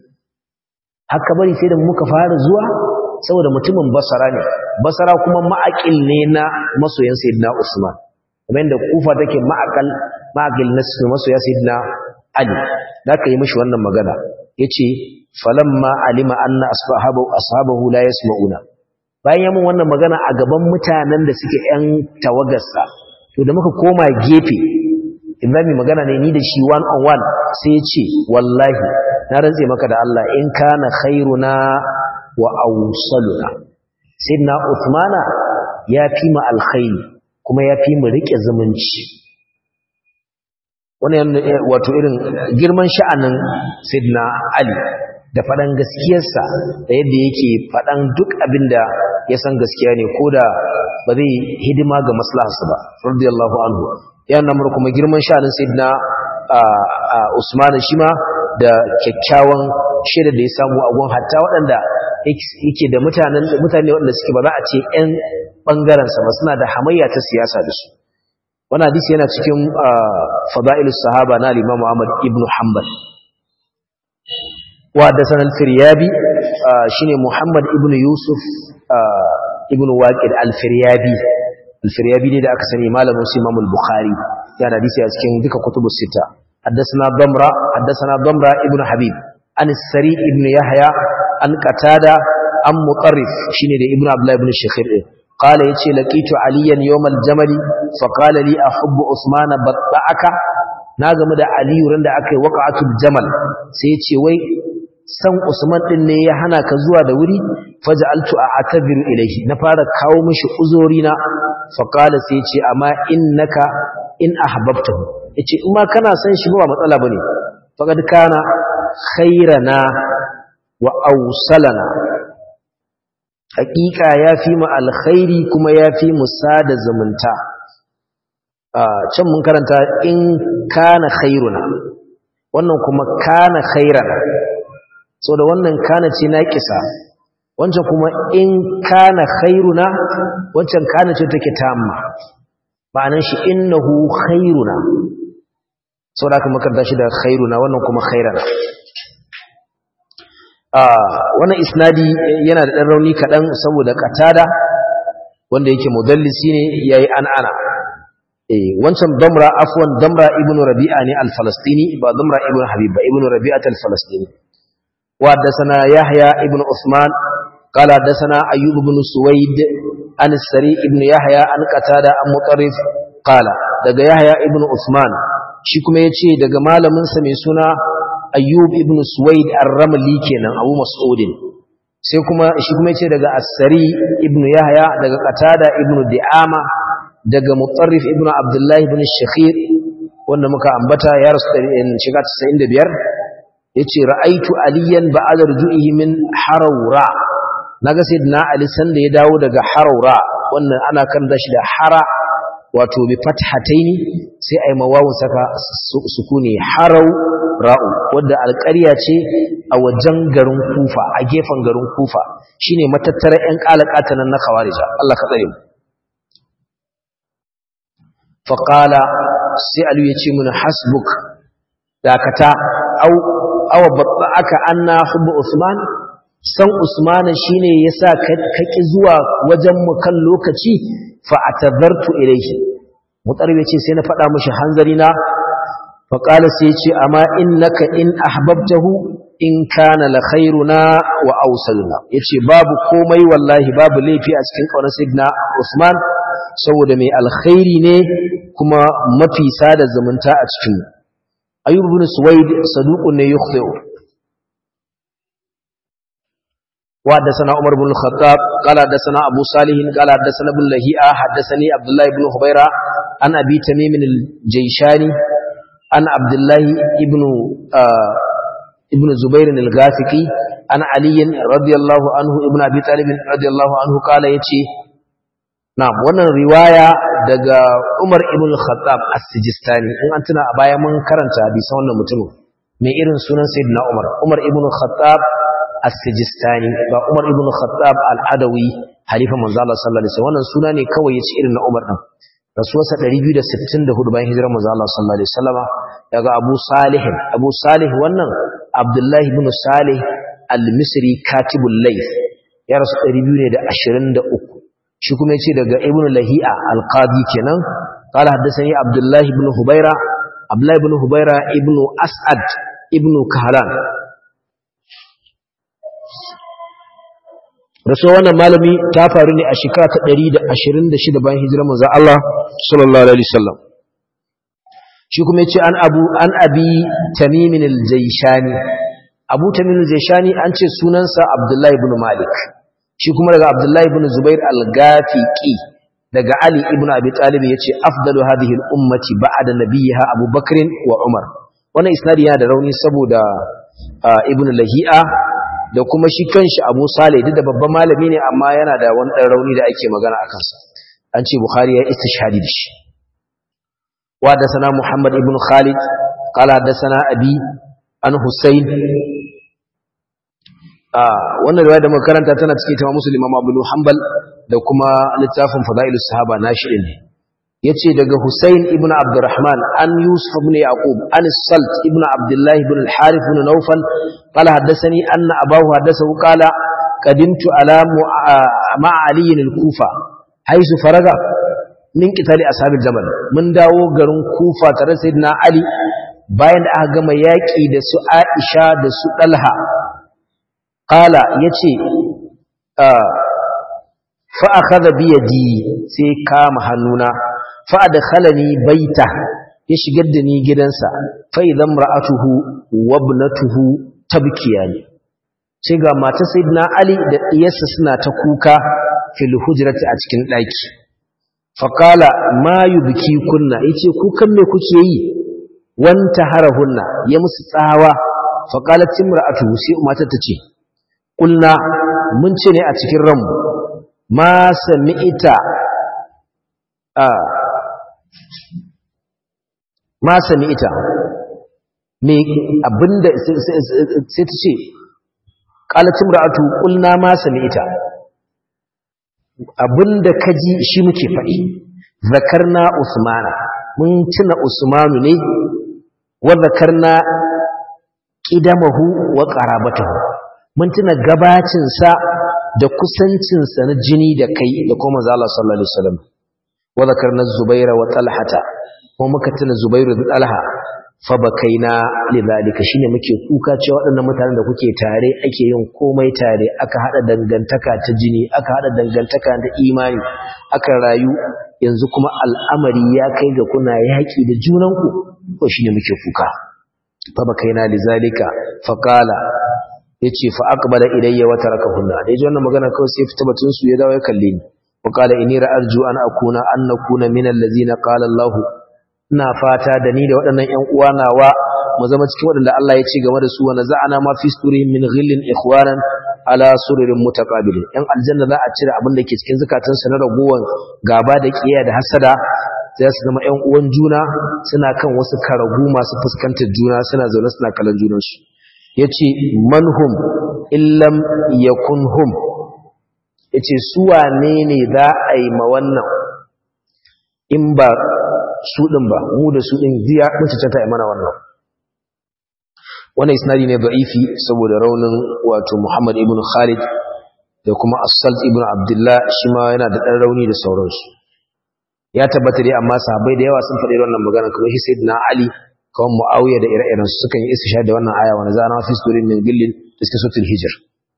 haka bari sai da muka fara zuwa saboda mutumin basara ne basara kuma ma'aƙil ne na masoyan sayyidina usman kamar yadda kufa take ma'aƙal ma'aƙil na masoya sayyidina ali da aka yi mishi wannan magana yace falamma alima anna ashabahu ashabahu la yasma'una bayan yamin wannan magana a gaban mutanen da suke yan tawagarsa to da muka koma gefe in zami magana ne ni da shi one on one sai ya ce wallahi na rantse maka da Allah in kana khairuna wa awsaluna sayyidina Uthmana ya fi mu alkhairi kuma ya fi mu rike zumunci wannan wato irin girman sha'anin Sidna Ali da faɗan gaskiyarsa da yadda yake faɗan duk abin da ya san gaskiya ne ko da ba zai hidima ga maslaharsa ba radiyallahu anhu ya namar kuma girman sha'anin Sidna Usman shi ma da kyakkyawan shaida da ya samu a gun hatta waɗanda yake da mutanen mutane waɗanda suke ba za a ce ƴan ɓangarensa ba suna da hamayya ta siyasa da su wani hadisi yana cikin fada'ilus sahaba na al-Imam Ahmad ibn Hanbal wa da sanan firyabi shine Muhammad ibn Yusuf ibn Waqid al-Firyabi al-firyabi ne da aka sani malamin su imam al-bukhari ya da hadisi a cikin duka kutubus sita haddathana damra haddathana damra ibn habib an sari ibn yahya an qatada an mutarrif shine da ibn abdullah ibn shakhir قال يتي لقيت عليا يوم الجمل فقال لي أحب عثمان بطعك ناغم دا علي رند أكي وقعت الجمل سيتي وي san Usman din ne ya hana ka zuwa da wuri faj'altu a'tabiru ilayhi na fara kawo mishi uzuri na fa qala sai yace amma innaka in ahbabtahu yace in ma kana san shi ba matsala bane faqad kana khairana wa awsalana hakika ya fi mu alkhairi kuma ya fi mu sada zumunta can mun karanta in kana khairuna wannan kuma kana khairana so da wannan kana ce na kisa wancan kuma in kana khairuna wancan kana ce take tamma ma'anan shi innahu khairuna so da aka makaranta shi da khairuna wannan kuma khairana wannan isnadi yana da ɗan rauni kaɗan saboda katada wanda yake mudallisi ne ya yi an'ana wancan damra afwan damra ibn rabi'a ne al-falastini ba damra ibn habib ba ibn rabi'a al-falastini wa haddasana yahya ibn usman qala haddasana ayyub ibn suwaid an sari ibn yahya an qatada an mutarrif qala daga yahya ibn usman shi kuma yace daga malamin sa mai suna ayyub ibn suwaid ar-ramli kenan abu mas'udin sai kuma shi kuma yace daga as-sari ibn yahya daga qatada ibn di'ama daga mutarrif ibn abdullah ibn shakhir wanda muka ambata ya rasu shiga 95 yace ra'aitu aliyan ba'da ruju'ihi min harawra naga sayyidina ali sanda ya dawo daga harawra wannan ana kan dashi da hara wato bi fathataini sai ai mawawun saka sukuni harau ra'u wadda alƙarya ce a wajen garin kufa a gefen garin kufa shine matattara ƴan kalakata nan na khawarija Allah ka tsare mu fa qala sai alu yace mun hasbuk dakata au aw babbaka anna hubbu usman san usmana shine yasa ka ki zuwa wajen mu kan lokaci fa atadartu ilayhi mutarbi ce sai na faɗa mishi hanzari na fa qala sai ce amma innaka in ahbabtahu in kana la khairuna wa awsaluna yace babu komai wallahi babu laifi a cikin kaunar sidna usman saboda mai alkhairi ne kuma mafi sada zumunta a cikin ayyub ibn suwaid saduqun ne yukhti'u وحدثنا عمر بن الخطاب قال حدثنا أبو صالح قال حدثنا ابن لهيئة حدثني عبد الله بن خبيرة عن أبي تميم الجيشاني عن عبد الله ابن آه ابن زبير الغافقي عن علي رضي الله عنه ابن أبي طالب رضي الله عنه قال يتي نعم wannan riwaya daga Umar ibn Khattab as-Sijistani in an tuna a baya mun karanta hadisan wannan mutumin mai irin sunan Sayyidina Umar Umar ibn Khattab as-Sijistani ba Umar ibn Khattab al-Adawi halifa manzo Allah sallallahu alaihi wasallam wannan suna ne kawai yace irin na Umar din rasuwarsa 264 bayan hijirar manzo Allah sallallahu alaihi wasallama daga Abu Salih Abu Salih wannan Abdullah ibn Salih al-Misri katibul Layth ya rasu 223 shi kuma yace daga Ibn Lahi'a al-Qadi kenan qala haddathani Abdullah ibn Hubayra Abdullah ibn Hubayra ibn As'ad ibn Kahlan rasuwa wannan malami ta faru ne a shekara ta 126 bayan hijirar manzon Allah sallallahu alaihi wasallam shi kuma yace an abu an abi tamim al-jayshani abu tamim al-jayshani an ce sunansa abdullahi ibn malik shi kuma daga abdullahi ibn zubair al-gafiqi daga ali ibn abi talib yace afdalu hadhihi al-ummati ba'da nabiyha abubakr wa umar wannan isnadi yana da rauni saboda ibn lahi'a da kuma shi kanshi Abu Saleh duk da babban malami ne amma yana da wani dan rauni da ake magana akan sa an ce Bukhari ya istishhadi da shi wa da sana Muhammad ibn Khalid qala da sana Abi an Husayn ah wannan riwaya da muka karanta tana cikin tamam Muslim Imam Abu Hanbal da kuma littafin Fadailus Sahaba nashi ne yace daga Husayn ibn Abdurrahman an Yusuf ibn Yaqub an Salt ibn Abdullah ibn al-Harith ibn Nawfal qala haddathani anna abahu haddathahu qala qadimtu ala ma Ali al-Kufa haythu faraga min qitali ashabil jamal mun dawo garin kufa tare da sayyidina ali bayan da aka gama yaki da su aisha da su dalha qala yace fa akhadha bi yadi sai kama hannuna fa adkhalani baita ya shigar da ni gidansa fa idan ra'atuhu wa ibnatuhu tabkiyani sai ga mata sayyidina ali da diyarsa suna ta kuka fil hujrati a cikin daki fa qala ma yubki kunna yace kukan me kuke yi wanta harahunna ya musu tsawa fa qalat imra'atuhu sai mata ta ce kulna mun ce ne a cikin ranmu ma sami'ita a ma sami'ita me abinda sai ta ce qalat imra'atu qulna ma sami'ita abinda kaji shi muke faɗi zakarna usmana mun tuna usmanu ne wa zakarna qidamahu wa qarabatahu mun tuna gabacin sa da kusancin sa na jini da kai da kuma manzo Allah sallallahu alaihi wasallam wa zakarna zubaira wa talhata kuma muka tuna zubairu da talha fa bakaina lidhalika shine muke kuka cewa waɗannan mutanen da kuke tare ake yin komai tare aka hada dangantaka ta jini aka hada dangantaka ta imani aka rayu yanzu kuma al'amari ya kai ga kuna yaki da junanku ko shine muke kuka fa bakaina lidhalika fa qala yace fa aqbala ilayya wa tarakahunna dai wannan magana kawai sai fita batun su ya dawo ya kalle ni wa qala inni ra'arju an akuna an nakuna min allazina qala Allahu ina fata da ni da waɗannan ƴan uwa nawa mu zama cikin waɗanda Allah ya ce game da su wa naza'ana ma fi sturihim min ghillin ikhwanan ala sururin mutaqabilin ƴan aljanna za a cire abin da ke cikin zakatansu na ragowan gaba da kiyaye da hasada za su zama ƴan uwan juna suna kan wasu karagu masu fuskantar juna suna zaune suna kallon junansu yace manhum illam yakun hum yace su wane ne za a yi ma wannan in ba su ɗin ba mu da su ɗin ziya mun cancanta a mana wannan wannan isnadi ne da'ifi saboda raunin wato Muhammad ibn Khalid da kuma As-Salt ibn Abdullah shi ma yana da ɗan rauni da sauransu ya tabbata dai amma sahabbai da yawa sun faɗi wannan magana kamar shi Sayyidina Ali kawai Muawiya da ire-iren su sukan yi istishhad da wannan aya wa nazana fi surin min gillin da cikin suratul Hijr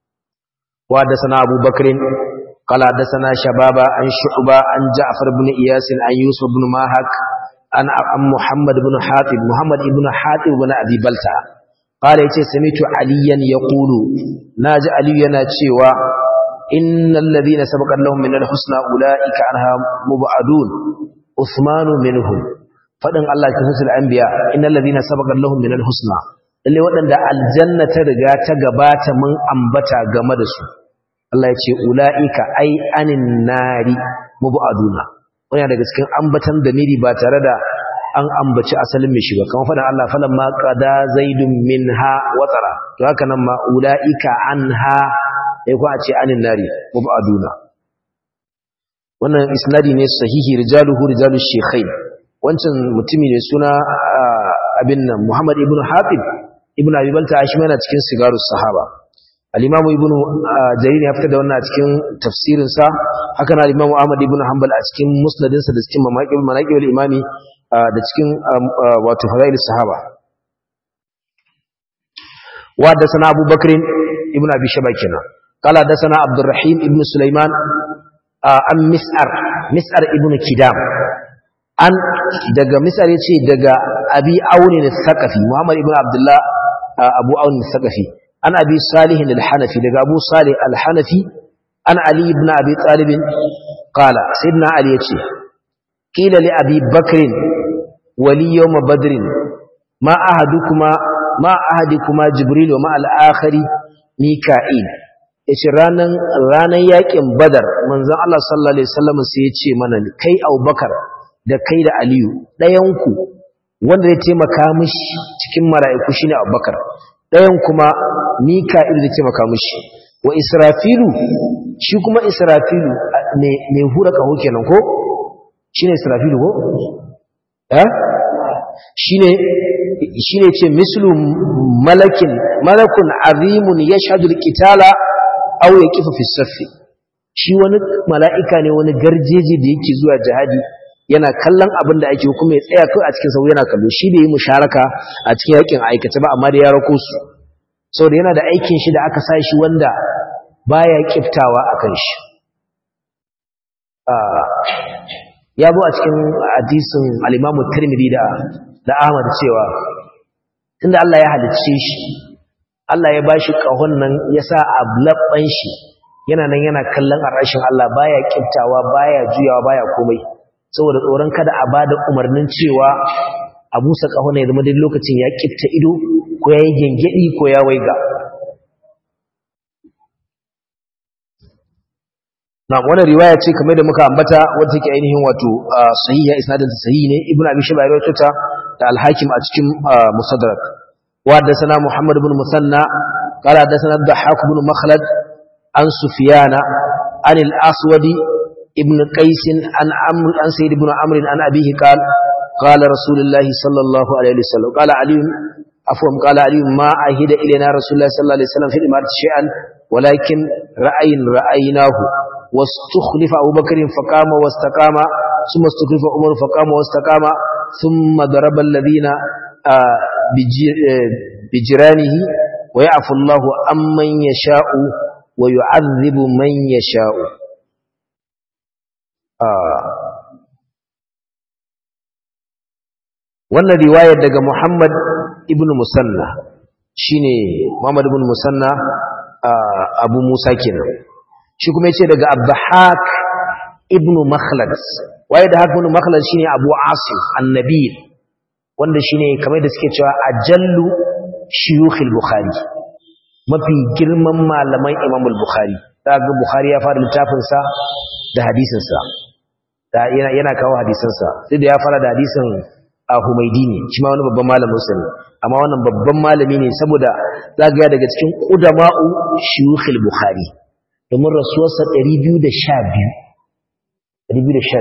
wa da sana Abu Bakrin قال حدثنا شبابا عن شعبة عن جعفر بن إياس عن يوسف بن ماهك عن محمد بن حاتب محمد بن حاتب بن أبي بلتع قال يتي سمعت عليا يقول ناج علي يناتشيوا إن الذين سبق لهم من الحسنى أولئك عنها مبعدون عثمان منهم فدن الله كفر الأنبياء إن الذين سبق لهم من الحسنى اللي ودن الجنة ترجع تغبات من أنبتا غمدسو Allah ya ce ula'ika ai anin nari mubu'aduna wani daga cikin ambatan damiri ba tare da an ambaci asalin mai shiga kamar faɗin Allah falan ma qada zaidun minha watara to haka nan ma ula'ika anha sai ko a ce anin nari mubu'aduna wannan isnadi ne sahihi rijaluhu rijalush shaykhain wancan mutumi ne suna abin nan Muhammad ibn Hatib ibn Abi Balta shi yana cikin sigarus sahaba al-imam ibn jarir ya fitar da wannan a cikin tafsirin sa haka na al-imam ahmad ibn hanbal a cikin musnadin sa da cikin manaqib manaqib al-imami da cikin wato fadail sahaba wa da sana abu bakr ibn abi shaba kenan qala da sana abdurrahim ibn sulaiman an mis'ar mis'ar ibn kidam an daga mis'ar yace daga abi auni al-thaqafi muhammad ibn abdullah abu auni al-thaqafi an abi salih al-hanafi daga abu salih al-hanafi an ali ibn abi talib qala sayyidina ali yace qila li abi bakr wali yawm badr ma ahadukuma ma ahadikuma jibril wa ma al-akhari mika'il yace ranan ranan yakin badar manzon Allah sallallahu alaihi wasallam sai yace mana kai abubakar da kai da aliyu dayanku wanda zai taimaka mishi cikin mala'iku shine abubakar ɗayan kuma mika'il da taimaka mishi wa israfilu shi kuma israfilu mai hura kaho kenan ko shi ne israfilu ko? eh? shi ne ce mislu malakin malakun azimun ya shaɗu kitala au ya kifa fisaffi shi wani mala'ika ne wani garjeji da yake zuwa jihadi yana kallon abin da ake kuma ya tsaya kai a cikin sau yana kallo shi da yi musharaka a cikin yakin aikace ba amma da ya rako su saboda yana da aikin shi da aka sa shi wanda baya kiftawa akan shi ya zo a cikin hadisin al-Imam Tirmidhi da da Ahmad cewa tunda Allah ya halicce shi Allah ya bashi kahon nan ya sa a labban shi yana nan yana kallon arashin Allah baya kiftawa baya juyawa baya komai saboda tsoron kada a bada umarnin cewa a busa kahon ya zama duk lokacin ya kifta ido ko ya yi gengedi ko ya waiga na wannan riwaya ce kamar da muka ambata wadda take ainihin wato sahiha isnadin sahihi ne ibnu abi shayba ya rawaito ta da al-hakim a cikin musaddarak wa hadathana muhammad ibn musanna qala hadathana ad-dahhak ibn makhlad an sufyana an al-aswad ibn qais an amr an sayyid ibn amr an abihi qala qala rasulullah sallallahu alaihi wasallam qala ali afwan qala ali ma ahida ilayna rasulullah sallallahu alaihi wasallam fi imarati shay'an ولكن رأي رأيناه واستخلف أبو بكر فقام واستقام ثم استخلف عمر فقام واستقام ثم ضرب الذين بجرانه ويعفو الله عمن يشاء ويعذب من يشاء wannan riwayar daga Muhammad ibn Musanna shine Muhammad ibn Musanna Abu Musa kenan shi kuma yace daga Abdahak ibn Makhlad waye da haka ibn Makhlad shine Abu Asim annabi wanda shine kamar da suke cewa ajallu shuyukh al-Bukhari mafi girman malaman Imam al-Bukhari daga Bukhari ya fara littafin sa da hadisin sa da yana yana kawo hadisin sa sai da ya fara da hadisin Humaydi ne shi ma wani babban malamin sa ne amma wannan babban malami ne saboda zagaya daga cikin qudama'u shuyukh al-Bukhari domin rasuwarsa 212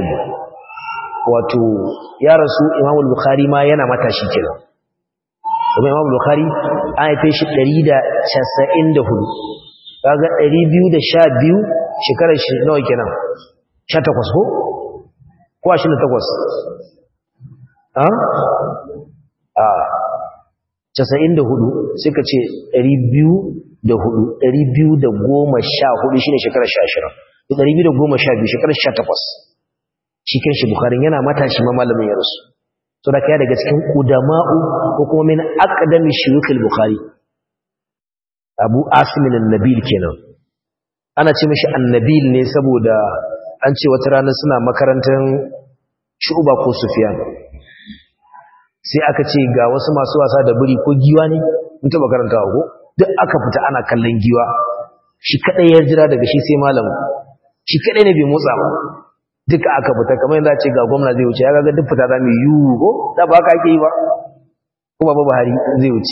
wato ya rasu imamul bukhari ma yana matashi kenan kuma imamul bukhari an haife shi 194 kaga 212 shekarar shi nawa kenan 18 ko ko 28 a a 94 sai ka ce 200 da hudu ɗari biyu da goma sha hudu shi ne shekarar sha ashirin da ɗari biyu da goma sha biyu shekarar sha takwas shi kan shi bukarin yana matashi ma malamin ya rasu so da kaya daga cikin ƙudama'u ko kuma min akadami shirukul bukari abu asimin annabil kenan ana ce mashi annabil ne saboda an ce wata rana suna makarantar shuba ko sufiyan sai aka ce ga wasu masu wasa da biri ko giwa ne mun taɓa karantawa ko duk aka fita ana kallon giwa shi kadai ya jira daga shi sai malamin shi kadai ne bai motsa ba duka aka fita kamar yadda ce ga gwamna zai wuce ya ga duk fita za mu yi ko da ba ka ake yi ba kuma ba Buhari zai wuce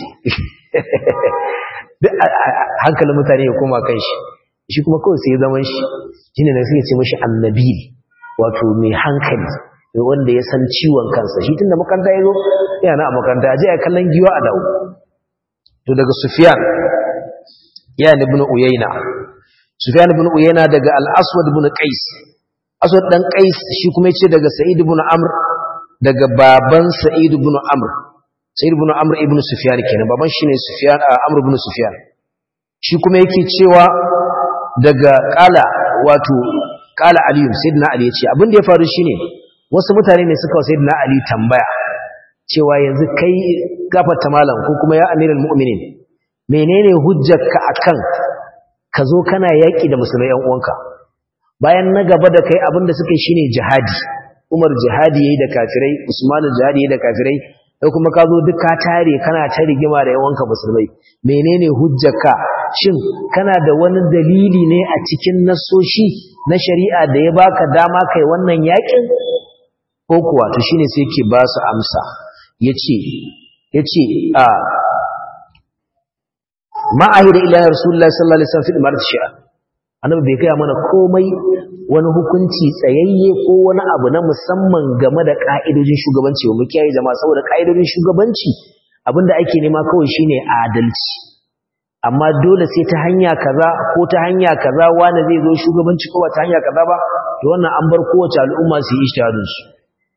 duk hankalin mutane ya koma kan shi shi kuma kawai sai ya zaman shi shine da suke ce mashi annabi wato mai hankali wanda ya san ciwon kansa shi tunda makaranta ya zo yana a makaranta aje a kallon giwa a dawo to daga Sufyan ya ibn Uyayna Sufyan ibn Uyayna daga Al-Aswad ibn Qais Aswad dan Qais shi kuma yace daga Sa'id ibn Amr daga baban Sa'id ibn Amr Sa'id ibn Amr ibn Sufyan kenan baban shi ne Sufyan Amr ibn Sufyan shi kuma yake cewa daga qala wato qala Ali Sayyidina Ali yace abin da ya faru shine wasu mutane ne suka Sayyidina Ali tambaya cewa yanzu kai gafarta malam ko kuma ya amiral mu'minin menene hujjarka akan ka zo kana yaki da musulmai yan uwanka bayan na gaba da kai abinda suka yi shine jihadi Umar jihadi yayi da kafirai Usman jihadi yayi da kafirai sai kuma ka zo duk ka tare kana ta rigima da yan uwanka musulmai menene hujjarka shin kana da wani dalili ne a cikin nasoshi na shari'a da ya baka dama kai wannan yakin ko kuwa to shine sai yake ba su amsa yace yace a ma ahida ila rasulullahi sallallahu alaihi wasallam fi imarat shi'a annabi bai kai mana komai wani hukunci tsayayye ko wani abu na musamman game da ka'idojin shugabanci mu kiyaye jama'a saboda ka'idojin shugabanci abinda ake nema kawai shine adalci amma dole sai ta hanya kaza ko ta hanya kaza wani zai zo shugabanci ko ba ta hanya kaza ba to wannan an bar kowace al'umma su yi ijtihadin su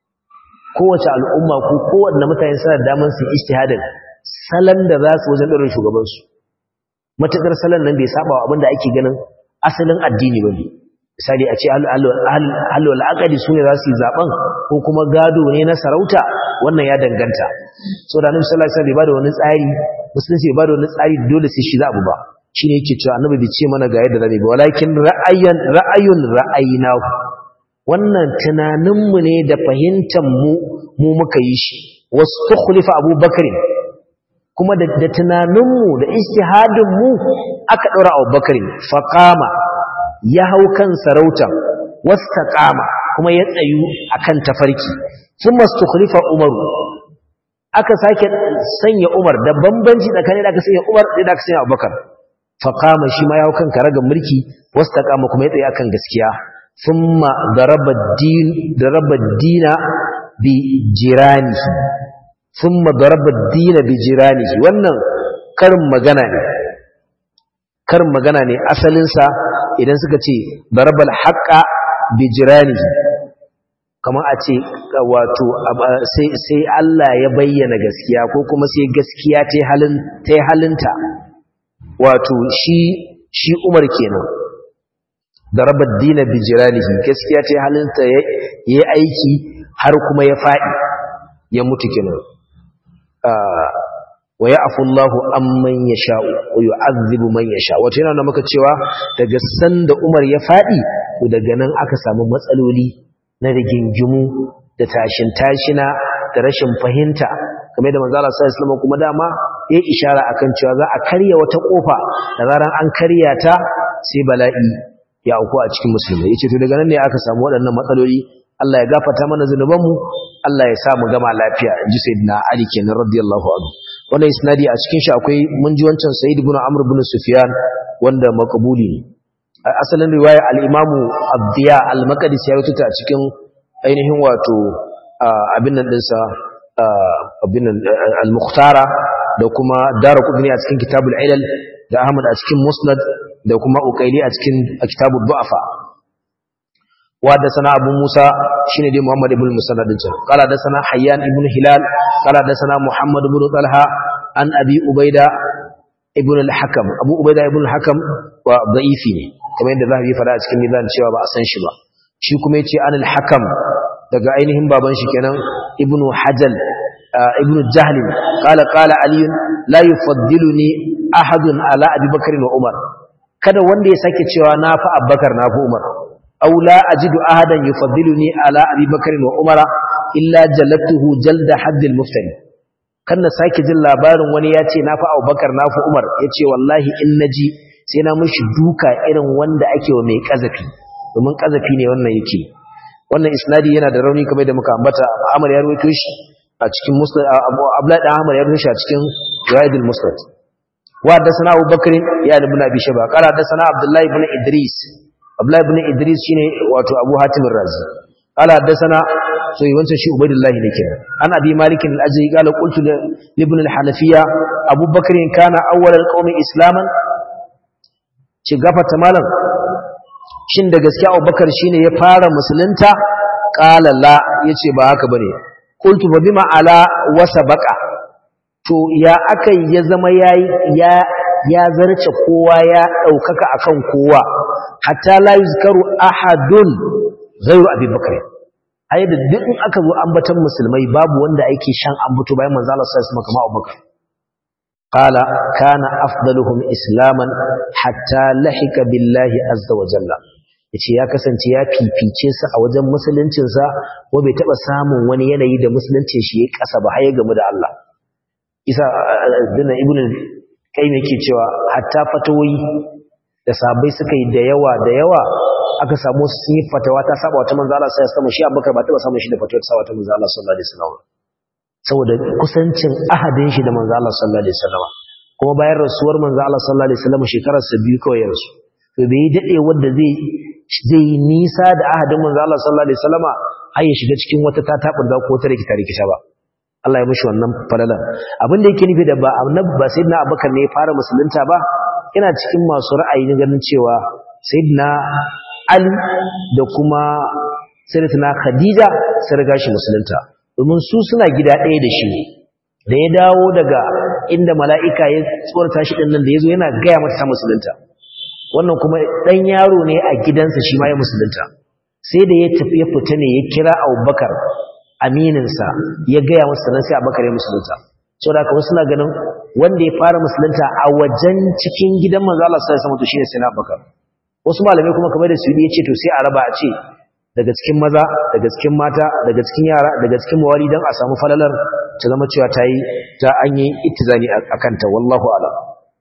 kowace al'umma ko kowanne mutane suna da damar su ijtihadin salon da za su wajen ɗorin shugabansu matuƙar salon nan bai saba wa abinda ake ganin asalin addini ba ne misali a ce halwal akadi su ne za su yi zaben ko kuma gado ne na sarauta wannan ya danganta so da annabi sallallahu alaihi wasallam bai bada wani tsari musulunci bai bada wani tsari dole sai shi za abu ba shine yake cewa annabi bai ce mana ga yadda zamu ba walakin ra'ayan ra'ayun ra'ayina wannan tunaninmu ne da fahimtar mu mu muka yi shi wasu tukhlifa abubakar kuma da tunaninmu da ijtihadinmu aka ɗora abubakar faqama ya hau kan sarauta wastaqama kuma ya tsayu akan tafarki thumma tukhlifa umaru aka sake sanya umar da bambanci tsakanin da aka sanya umar da aka sanya abubakar faqama shi ma ya hau kan karagar mulki wastaqama kuma ya tsaye akan gaskiya thumma daraba din daraba dina bi jiranihi thumma daraba dina bi jiranihi wannan karin magana ne karin magana ne asalin sa idan suka ce darabal haqqa bi jiranihi kamar a ce wato sai sai Allah ya bayyana gaskiya ko kuma sai gaskiya ta halin ta halinta wato shi shi Umar kenan darabar dina bijiranihi gaskiya ta halinta ya yi aiki har kuma ya faɗi ya mutu kenan wa ya afullahu amman ya sha'u wa yu'azzibu man ya sha wato yana maka cewa daga sanda Umar ya faɗi to daga nan aka samu matsaloli na rigingimu da tashin tashina da rashin fahimta kamar da manzo Allah sallallahu alaihi wasallam kuma dama yayi ishara akan cewa za a karya wata kofa da zaran an karya ta sai bala'i ya auku a cikin musulmai yace to daga nan ne aka samu waɗannan matsaloli Allah ya gafarta mana zanubanmu Allah ya sa mu gama lafiya inji sayyidina Ali kenan radiyallahu anhu wannan isnadi a cikin shi akwai mun ji wancan Sayyid ibn Amr ibn Sufyan wanda makabuli ne asalin riwaya al-Imam Abdiya al-Maqdisi ya rubuta a cikin ainihin wato abin nan dinsa abin nan al-Mukhtara da kuma Daraqutni a cikin Kitabul Ilal da Ahmad a cikin Musnad da kuma Uqayli a cikin Kitabud Du'afa وحدثنا أبو موسى شين دي محمد بن مسند قال حدثنا حيان بن هلال قال حدثنا محمد بن طلحة عن أبي عبيدة ابن الحكم أبو عبيدة ابن الحكم وضعيف كما يند ذهبي فدا cikin mizan cewa ba a san shi ba shi kuma yace an al-hakam daga ainihin baban shi kenan ibnu hajal ibnu jahl qala qala ali la yufaddiluni ahadun ala abi bakr wa umar kada wanda ya sake cewa na fa abubakar na fa umar أو لا أجد أحدا يفضلني على أبي بكر وعمر إلا جلته جلد حد المفتري kan na sake jin labarin wani ya ce na fi abubakar na fi umar ya ce wallahi in na ji sai na mashi duka irin wanda ake wa mai ƙazafi domin ƙazafi ne wannan yake wannan isnadi yana da rauni kamar da muka ambata amar ya rawaito shi a cikin musnad abdullahi dan amar ya rawaito shi a cikin riwayadul musnad wa da sana abubakar ya ibn abi shaba qala da sana abdullahi ibn idris Abdullahi ibn Idris shine wato Abu Hatim ar-Razi qala hadathana so yawancin shi Ubaydullah ne kenan an abi Malik al-Ajri qala qultu li ibn al-Hanafiya Abu Bakr kana awwal al-qawmi islaman ci gafata malam shin da gaskiya Abu Bakar shine ya fara musulunta qala la yace ba haka bane qultu fa bima ala wa sabaqa to ya akai ya zama yayi ya ya zarce kowa ya daukaka akan kowa hatta la yuzkaru ahadun ghayru abi bakr ai da duk in aka zo ambatan musulmai babu wanda yake shan ambato bayan manzo Allah sallallahu alaihi wasallam kamar Abubakar qala kana afdaluhum islaman hatta lahika billahi azza wa jalla yace ya kasance ya fifice su a wajen musuluncin sa ko bai taba samun wani yanayi da musuluncin shi ya kasa ba har ya gamu da Allah isa dana ibnu kayyim yake cewa hatta fatawoyi da sabai suka yi da yawa da yawa aka samu sun yi fatawa ta saba wata manzo Allah sai ya samu shi Abubakar ba taba samun shi da fatawa ta saba wata manzo Allah sallallahu alaihi wasallam saboda kusancin ahadin shi da manzo Allah sallallahu alaihi wasallam kuma bayan rasuwar manzo Allah sallallahu alaihi wasallam shekarar sa biyu kawai ya rasu to bai dade wanda zai zai nisa da ahadin manzo Allah sallallahu alaihi wasallam har ya shiga cikin wata tatabar da ko ta rikita rikita ba Allah ya mishi wannan falala abin da yake nufi da ba annabi ba sayyidina Abubakar ne ya fara musulunta ba ina cikin masu ra'ayi na ganin cewa sayyidina Ali da kuma sayyidatina Khadija sun riga shi musulunta domin su suna gida ɗaya da shi da ya dawo daga inda mala'ika ya tsorata shi ɗin nan da ya zo yana gaya mata ta musulunta wannan kuma ɗan yaro ne a gidansa shi ma ya musulunta sai da ya tafi ya fita ne ya kira abubakar amininsa ya gaya masa sannan sai abubakar ya musulunta sau da kawai suna ganin wanda ya fara musulunta a wajen cikin gidan manzo Allah sai sama to shine sai na abubakar wasu malamai kuma kamar da su ya ce to sai a raba a ce daga cikin maza daga cikin mata daga cikin yara daga cikin mawali don a samu falalar ta zama cewa ta yi ta an yi ittizani a kanta wallahu a'lam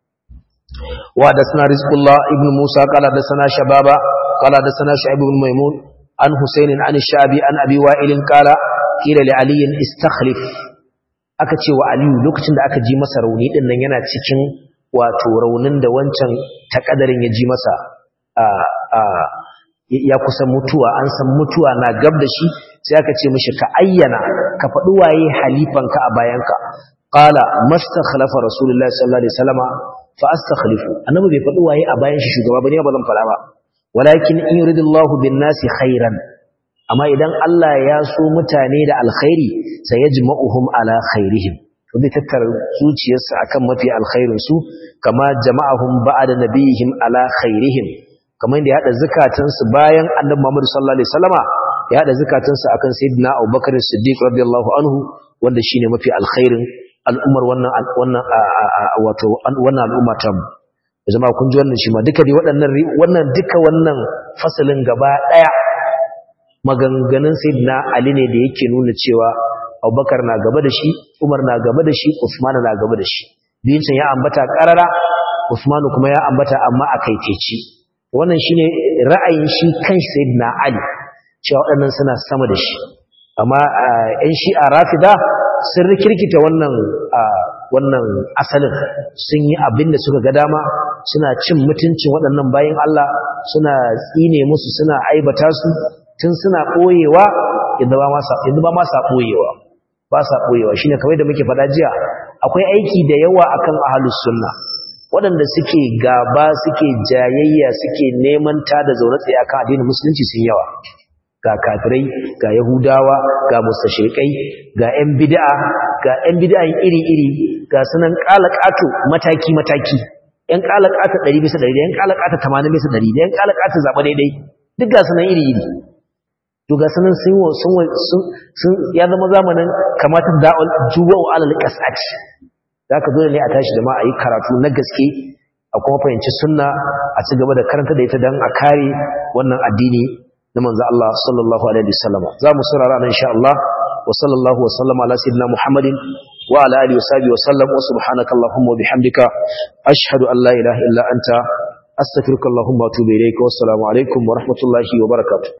وحدثنا رزق الله ابن موسى قال حدثنا شبابا قال حدثنا شعيب بن ميمون عن حسين عن الشعبي عن ابي وائل قال قيل لعلي استخلف aka ce wa Aliyu lokacin da aka ji masa rauni din nan yana cikin wato raunin da wancan takadarin ya ji masa a a ya kusa mutuwa an san mutuwa na gab da shi sai aka ce mishi ka ayyana ka faɗi waye halifanka a bayanka qala mastakhlafa rasulullahi sallallahu alaihi wasallama fa astakhlifu annabi bai faɗi waye a bayan shi shugaba bane ba zan fara ba walakin in yuridullahu bin nasi khairan amma idan Allah ya so mutane da alkhairi sai yajma'uhum ala khairihim to zai tattara zuciyarsa akan mafi alkhairin su kama jama'ahum ba'da nabihim ala khairihim kamar da ya hada zakatansu bayan annabi Muhammad sallallahu alaihi wasallama ya hada zakatansu akan sayyidina Abubakar Siddiq radiyallahu anhu wanda shine mafi alkhairin al'ummar wannan wannan wato wannan al'umma ta mu jama'a kun ji wannan shi ma duka dai waɗannan wannan duka wannan fasalin gaba daya maganganun sayyidina Ali ne da yake nuna cewa Abubakar na gaba da shi Umar na gaba da shi Uthman na gaba da shi biyun ya ambata karara Uthman kuma ya ambata amma a kaiteci wannan shine ra'ayin shi kan sayyidina Ali cewa waɗannan suna sama da shi amma ƴan shi'a rafida sun rikirkita wannan wannan asalin sun yi abin da suka ga dama suna cin mutuncin waɗannan bayan Allah suna tsine musu suna aibata su tun suna ɓoyewa yadda ba ma sa ɓoyewa ba sa ɓoyewa shine kamar da muke faɗa jiya akwai aiki da yawa akan ahlus sunna waɗanda suke gaba suke jayayya suke neman ta da zaune tsaye akan addinin musulunci sun yawa ga kafirai ga yahudawa ga mustashrikai ga ƴan bid'a ga ƴan bid'a iri-iri ga sunan qalaqatu mataki mataki ƴan qalaqatu 100 bisa 100 ƴan qalaqatu 80 bisa 100 ƴan qalaqatu zaba daidai duk ga sunan iri-iri to ga sunan sun sun sun ya zama zamanin kamata da'ul juwa'u alal qas'ati zaka dole ne a tashi da ma a yi karatu na gaske a kuma fahimci sunna a ci gaba da karanta da ita dan a kare wannan addini na manzo Allah sallallahu alaihi wasallam za mu saurara nan insha Allah wa sallallahu wa sallama ala sayyidina Muhammadin wa ala alihi wa sahbihi wa sallam wa subhanaka allahumma wa bihamdika ashhadu an la ilaha illa anta astaghfiruka allahumma wa atubu ilayka wa assalamu alaikum wa rahmatullahi wa barakatuh